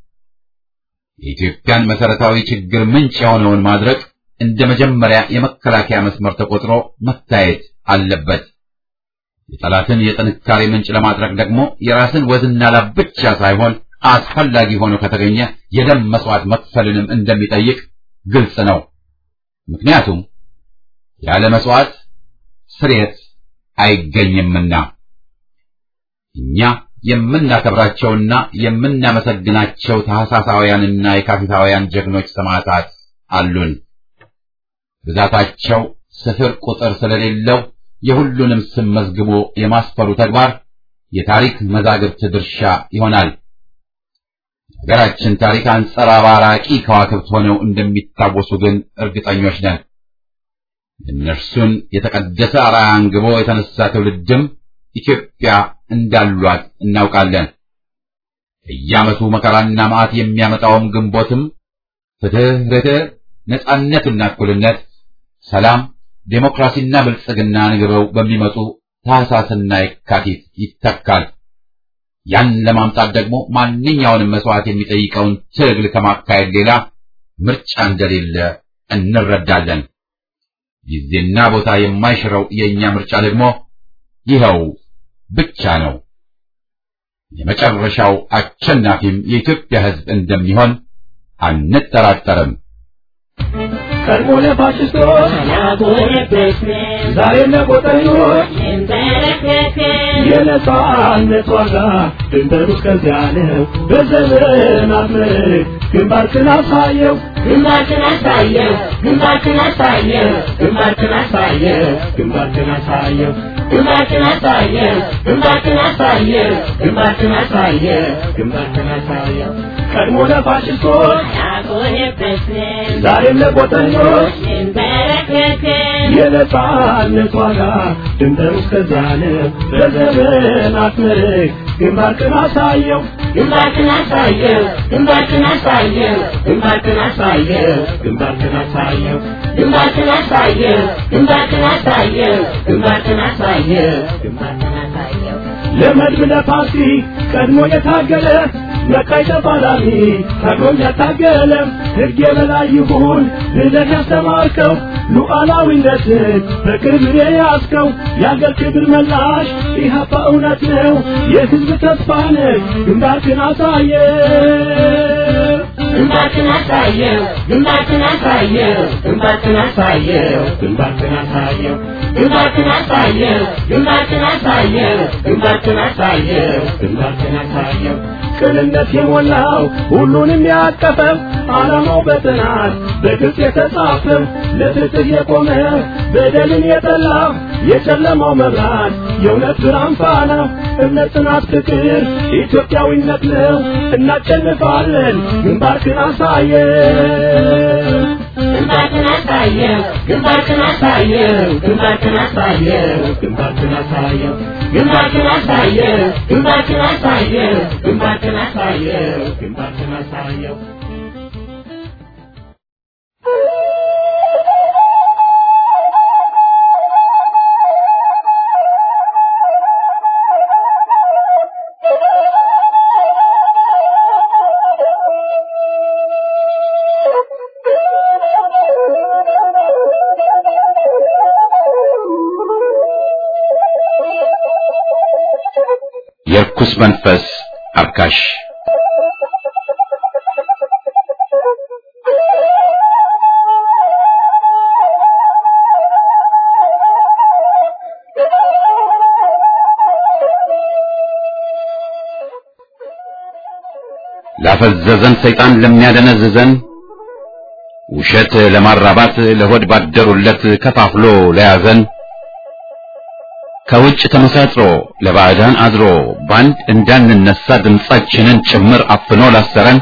የኢትዮጵያን መሰረታዊ ችግር ምንጭ የሆነውን ማድረግ እንደ መጀመሪያ የመከላከያ መስመር ተቆጥሮ መታየት አለበት። የጠላትን የጥንካሬ ምንጭ ለማድረግ ደግሞ የራስን ወዝና ላብ ብቻ ሳይሆን አስፈላጊ ሆኖ ከተገኘ የደም መስዋዕት መክፈልንም እንደሚጠይቅ ግልጽ ነው። ምክንያቱም ያለ መስዋዕት ስርየት አይገኝምና እኛ የምናከብራቸውና የምናመሰግናቸው ታህሳሳውያንና የካቲታውያን ጀግኖች ሰማዕታት አሉን። ብዛታቸው ስፍር ቁጥር ስለሌለው የሁሉንም ስም መዝግቦ የማስፈሩ ተግባር የታሪክ መዛግብት ድርሻ ይሆናል። ሀገራችን ታሪክ አንጸባራቂ ከዋክብት ሆነው እንደሚታወሱ ግን እርግጠኞች ነን። እነርሱን የተቀደሰ አርአያ አንግቦ የተነሳ ትውልድም ኢትዮጵያ እንዳሏት እናውቃለን። በየዓመቱ መከራና መዓት የሚያመጣውም ግንቦትም ፍትህ፣ ርትዕ፣ ነጻነትና እኩልነት፣ ሰላም፣ ዴሞክራሲና ብልጽግና ንግበው በሚመጡ ታህሳስና የካቲት ይተካል። ያን ለማምጣት ደግሞ ማንኛውንም መስዋዕት የሚጠይቀውን ትግል ከማካሄድ ሌላ ምርጫ እንደሌለ እንረዳለን። ጊዜና ቦታ የማይሽረው የእኛ ምርጫ ደግሞ ይኸው ብቻ ነው። የመጨረሻው አሸናፊም የኢትዮጵያ ሕዝብ እንደሚሆን አንጠራጠርም። ቀድሞ ለፋሽስቶች ዛሬ ለቆጠኞች የነጻነት ዋጋ ድንበሩ እስከዚያ ነው። በዘመናት ምርክ ግንባርክን አሳየው ግንባርክን አሳየው ግንባርክን አሳየው ግንባርክን አሳየው ግንባርክን አሳየው ግንባርክን አሳየው ግንባርክን አሳየው ግንባርክን አሳየው ግንባርክን አሳየው ቀድሞ ለፋሽስቶች ያቆየበትን ዛሬም ለቆጠኞች እንበረከክን የነጻነት ዋጋ ድንበሩ እስከዚያ ነው። በዘመናት ምርክ ግንባርክን አሳየው ግንባርክን አሳየው ግንባርክን አሳየው ግንባርክን አሳየው ግንባርክን አሳየው ግንባርክን አሳየው ግንባርክን አሳየው ግንባርክን አሳየው ግንባርክን አሳየው ለመድብ ለፓርቲ ቀድሞ የታገለ መቃይ ተፋላሚ ታግሎም ያታገለ ሕግ የበላይ ይሁን ብለህ ያስተማርከው ሉዓላዊነትን በቅርብ የያዝከው የአገር ክብር መላሽ ኢህአፓ እውነት ነው የሕዝብ ተስፋ ነህ ግንባርክን አሳየ ግንባርክን አሳየው ግንባርክን አሳየው ግንባርክን አሳየው ግንባርክን አሳየው ግንባርክን አሳየው ግንባርክን አሳየው ግንባርክን አሳየው ግንባርክን አሳየው ቅንነት የሞላው ሁሉንም ያቀፈው ዓላማው በጥናት በግልጽ የተጻፈው ለፍትህ የቆመ በደልን የጠላ የጨለማው መብራት የእውነት ብርሃን ፋና እምነት፣ ጽናት፣ ፍቅር ኢትዮጵያዊነት ነው። እናሸንፋለን። ግንባርክን አሳየው ግንባርክን አሳየው ግንባርክን አሳየው ግንባርክን አሳየው ግንባርክን አሳየው ግንባርክን አሳየው ግንባርክን አሳየው ግንባርክን አሳየው ግንባርክን አሳየው የርኩስ መንፈስ አርካሽ ላፈዘዘን ሰይጣን ለሚያደነዝዘን ውሸት ለማራባት ለሆድ ባደሩለት ከፋፍሎ ለያዘን ከውጭ ተመሳጥሮ ለባዕዳን አድሮ ባንድ እንዳንነሳ ድምፃችንን ጭምር አፍኖ ላሰረን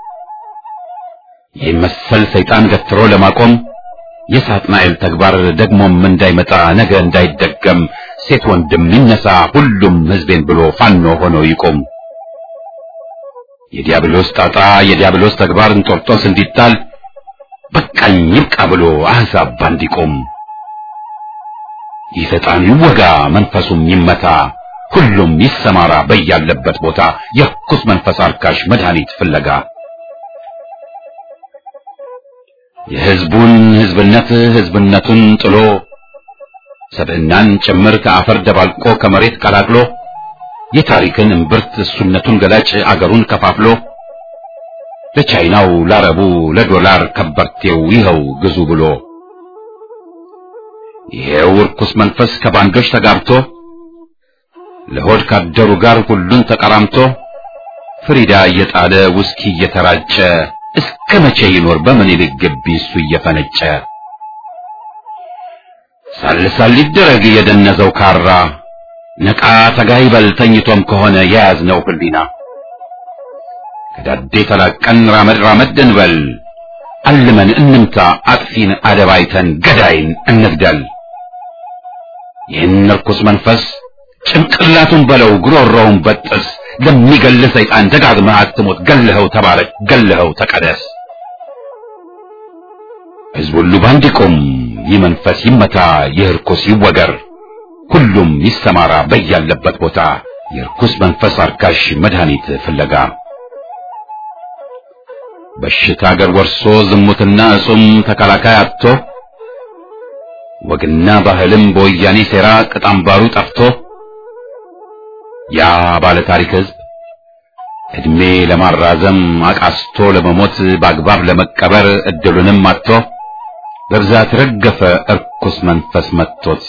ይህ መሰል ሰይጣን ገትሮ ለማቆም የሳጥናኤል ተግባር ደግሞም እንዳይመጣ ነገ እንዳይደገም ሴት ወንድም ይነሳ ሁሉም ሕዝቤን ብሎ ፋኖ ሆኖ ይቆም። የዲያብሎስ ጣጣ የዲያብሎስ ተግባር እንጦርጦስ እንዲጣል በቃኝ ይብቃ ብሎ አሕዛብ ባንድ ይቆም። ይህ ሰይጣን ይወጋ መንፈሱም ይመታ ሁሉም ይሰማራ በያለበት ቦታ የርኩስ መንፈስ አርካሽ መድኃኒት ፍለጋ የሕዝቡን ሕዝብነት ሕዝብነቱን ጥሎ ሰብዕናን ጭምር ከአፈር ደባልቆ ከመሬት ቀላቅሎ የታሪክን እምብርት እሱነቱን ገላጭ አገሩን ከፋፍሎ ለቻይናው ላረቡ ለዶላር ከበርቴው ይኸው ግዙ ብሎ ይሄው ርኩስ መንፈስ ከባንዶች ተጋብቶ ለሆድ ካደሩ ጋር ሁሉን ተቀራምቶ ፍሪዳ እየጣለ ውስኪ እየተራጨ እስከ መቼ ይኖር በምኒልክ ግቢ እሱ እየፈነጨ ሳልሳል ሊደረግ የደነዘው ካራ ነቃ ተጋይ በል ተኝቶም ከሆነ የያዝነው ህሊና ከዳዴ ተላቀን ራመድ ራመድ እንበል አልመን እንምታ አጥፊን አደባይተን ገዳይን እንግደል ይህን ርኩስ መንፈስ ጭንቅላቱን በለው ጉሮሮውን በጥስ ለሚገል ሰይጣን ደጋግመህ አትሞት ገለኸው ተባረክ ገለኸው ተቀደስ ሕዝብ ሁሉ ባንድ ይቁም ይህ መንፈስ ይመታ ይህ ርኩስ ይወገር ሁሉም ይሰማራ በያለበት ቦታ የርኩስ መንፈስ አርካሽ መድኃኒት ፍለጋ በሽታ አገር ወርሶ ዝሙትና እጹም ተከላካይ አጥቶ ወግና ባህልም በወያኔ ሴራ ቅጣምባሩ ጠፍቶ ያ ባለ ታሪክ ሕዝብ እድሜ ለማራዘም አቃስቶ ለመሞት በአግባብ ለመቀበር እድሉንም አጥቶ በብዛት ረገፈ እርኩስ መንፈስ መጥቶት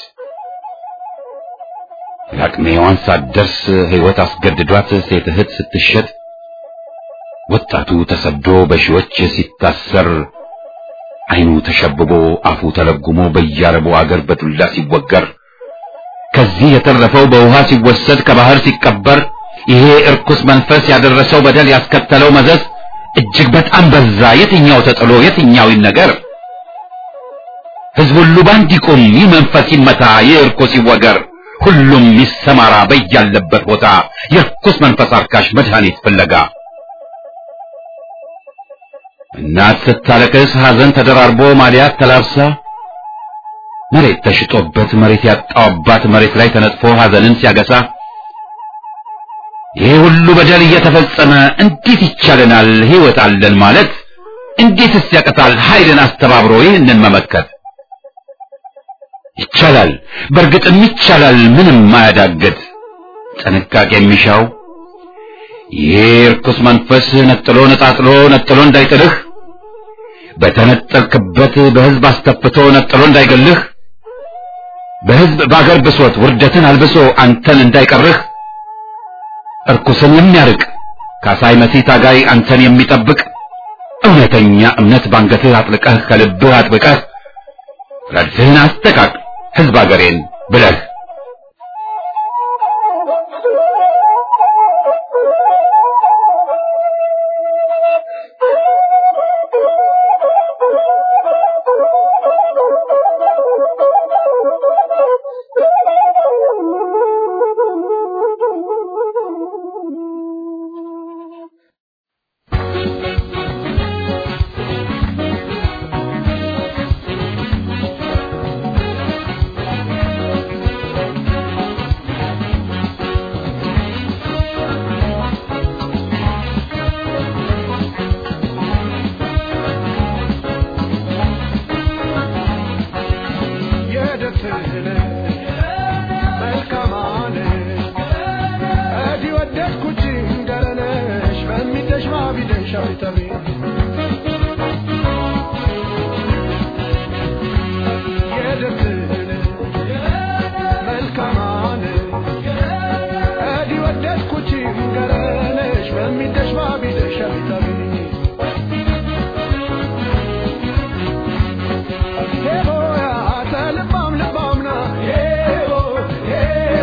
ለአቅመ ሔዋን ሳትደርስ ሕይወት አስገድዷት ሴት እህት ስትሸጥ ወጣቱ ተሰዶ በሺዎች ሲታሰር ዓይኑ ተሸብቦ አፉ ተለጉሞ በያረቡ አገር በዱላ ሲወገር ከዚህ የተረፈው በውሃ ሲወሰድ ከባህር ሲቀበር ይሄ እርኩስ መንፈስ ያደረሰው በደል ያስከተለው መዘዝ እጅግ በጣም በዛ። የትኛው ተጥሎ የትኛው ይነገር? ሕዝብ ሁሉ ባንድ ይቁም፣ ይህ መንፈስ ይመታ፣ ይህ እርኩስ ይወገር፣ ሁሉም ይሰማራ በያለበት ቦታ የእርኩስ መንፈስ አርካሽ መድኃኒት ፍለጋ እናት ስታለቅስ ሐዘን ተደራርቦ ማሊያት ተላብሳ መሬት ተሽጦበት መሬት ያጣው አባት መሬት ላይ ተነጥፎ ሐዘንን ሲያገሳ ይሄ ሁሉ በደል እየተፈጸመ እንዴት ይቻለናል ሕይወት አለን ማለት? እንዴትስ ያቀታል ኃይልን አስተባብሮ ይህንን መመከት? ይቻላል፣ በእርግጥም ይቻላል፣ ምንም ማያዳግት ጥንቃቄ የሚሻው ይሄ ርኩስ መንፈስ ነጥሎ ነጣጥሎ ነጥሎ እንዳይጥልህ በተነጠልክበት በሕዝብ አስተፍቶ ነጥሎ እንዳይገልህ በሕዝብ በአገር ብሶት ውርደትን አልብሶ አንተን እንዳይቀርህ እርኩስን የሚያርቅ ካሳይ መሲ ታጋይ አንተን የሚጠብቅ እውነተኛ እምነት ባንገትህ አጥልቀህ ከልብህ አጥብቀህ ረድፍህን አስተቃቅ ሕዝብ አገሬን ብለህ Hey,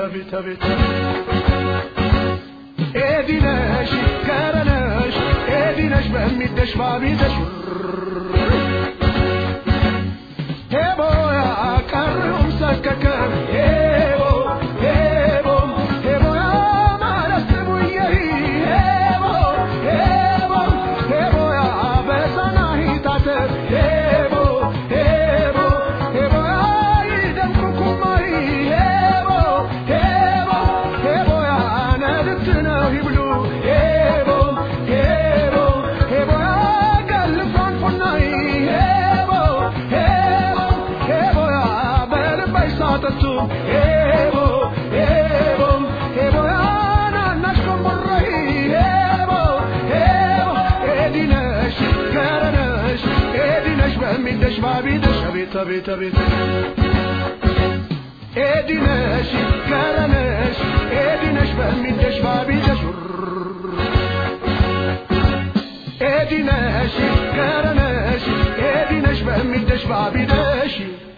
አቤት አቤት ኤዲነሽ ከረነሽ ኤዲነሽ በሚደሽ ባቢተሽ ሄቦያ ቀሪውም ሰከከ ሄቦ ሄቦ ሄቦያ ማለት ስሙየሪ ሄቦ ሄቦ ሄቦያ በሰና ሂታተር ሄቦ ሄቦ ሄቦያ ይደምቁኩማሪ ሄቦ ሄቦ ሄቦያ ነድት ነው ይብሉ ሄቦ ሄቦ ሄቦያ ገልፋን ፎናይ ሄቦ ሄቦ ሄቦያ በልባይ ሳጠቱ ሄቦ ሄቦ ሄቦያ ናናሽ ኮምቦራይ ሄቦ ሄቦ ኤዲነሽ ከረነሽ ኤዲነሽ በሚደሽ ባቢደሽ አቤት አቤት አቤት ኤዲነሽ ከረነሽ ኤዲነሽ በሚደሽ ባቢደሽ ኤዲነሽ ከረነሽ ኤዲነሽ በሚደሽ ባቢደሽ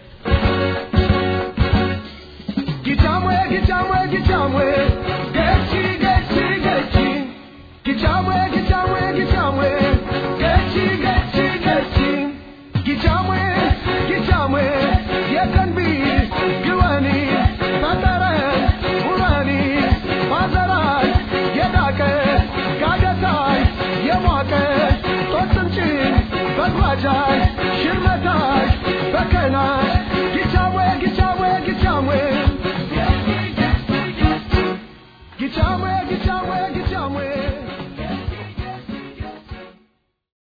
ጊቻምዌ ጊቻምዌ ጊቻምዌ ገቺ ገቺ ገቺ ጊቻምዌ ጊቻምዌ ጊቻምዌ ገቺ ገቺ ገቺ ጊቻምዌ ጊቻምዌ የከንቢ ግወኒ ፈጠረን ውረኒ ማዘራይ የዳቀ ጋደታይ የሟቀ ጦጥንጭን በጓጃይ ሽርመታይ በከናይ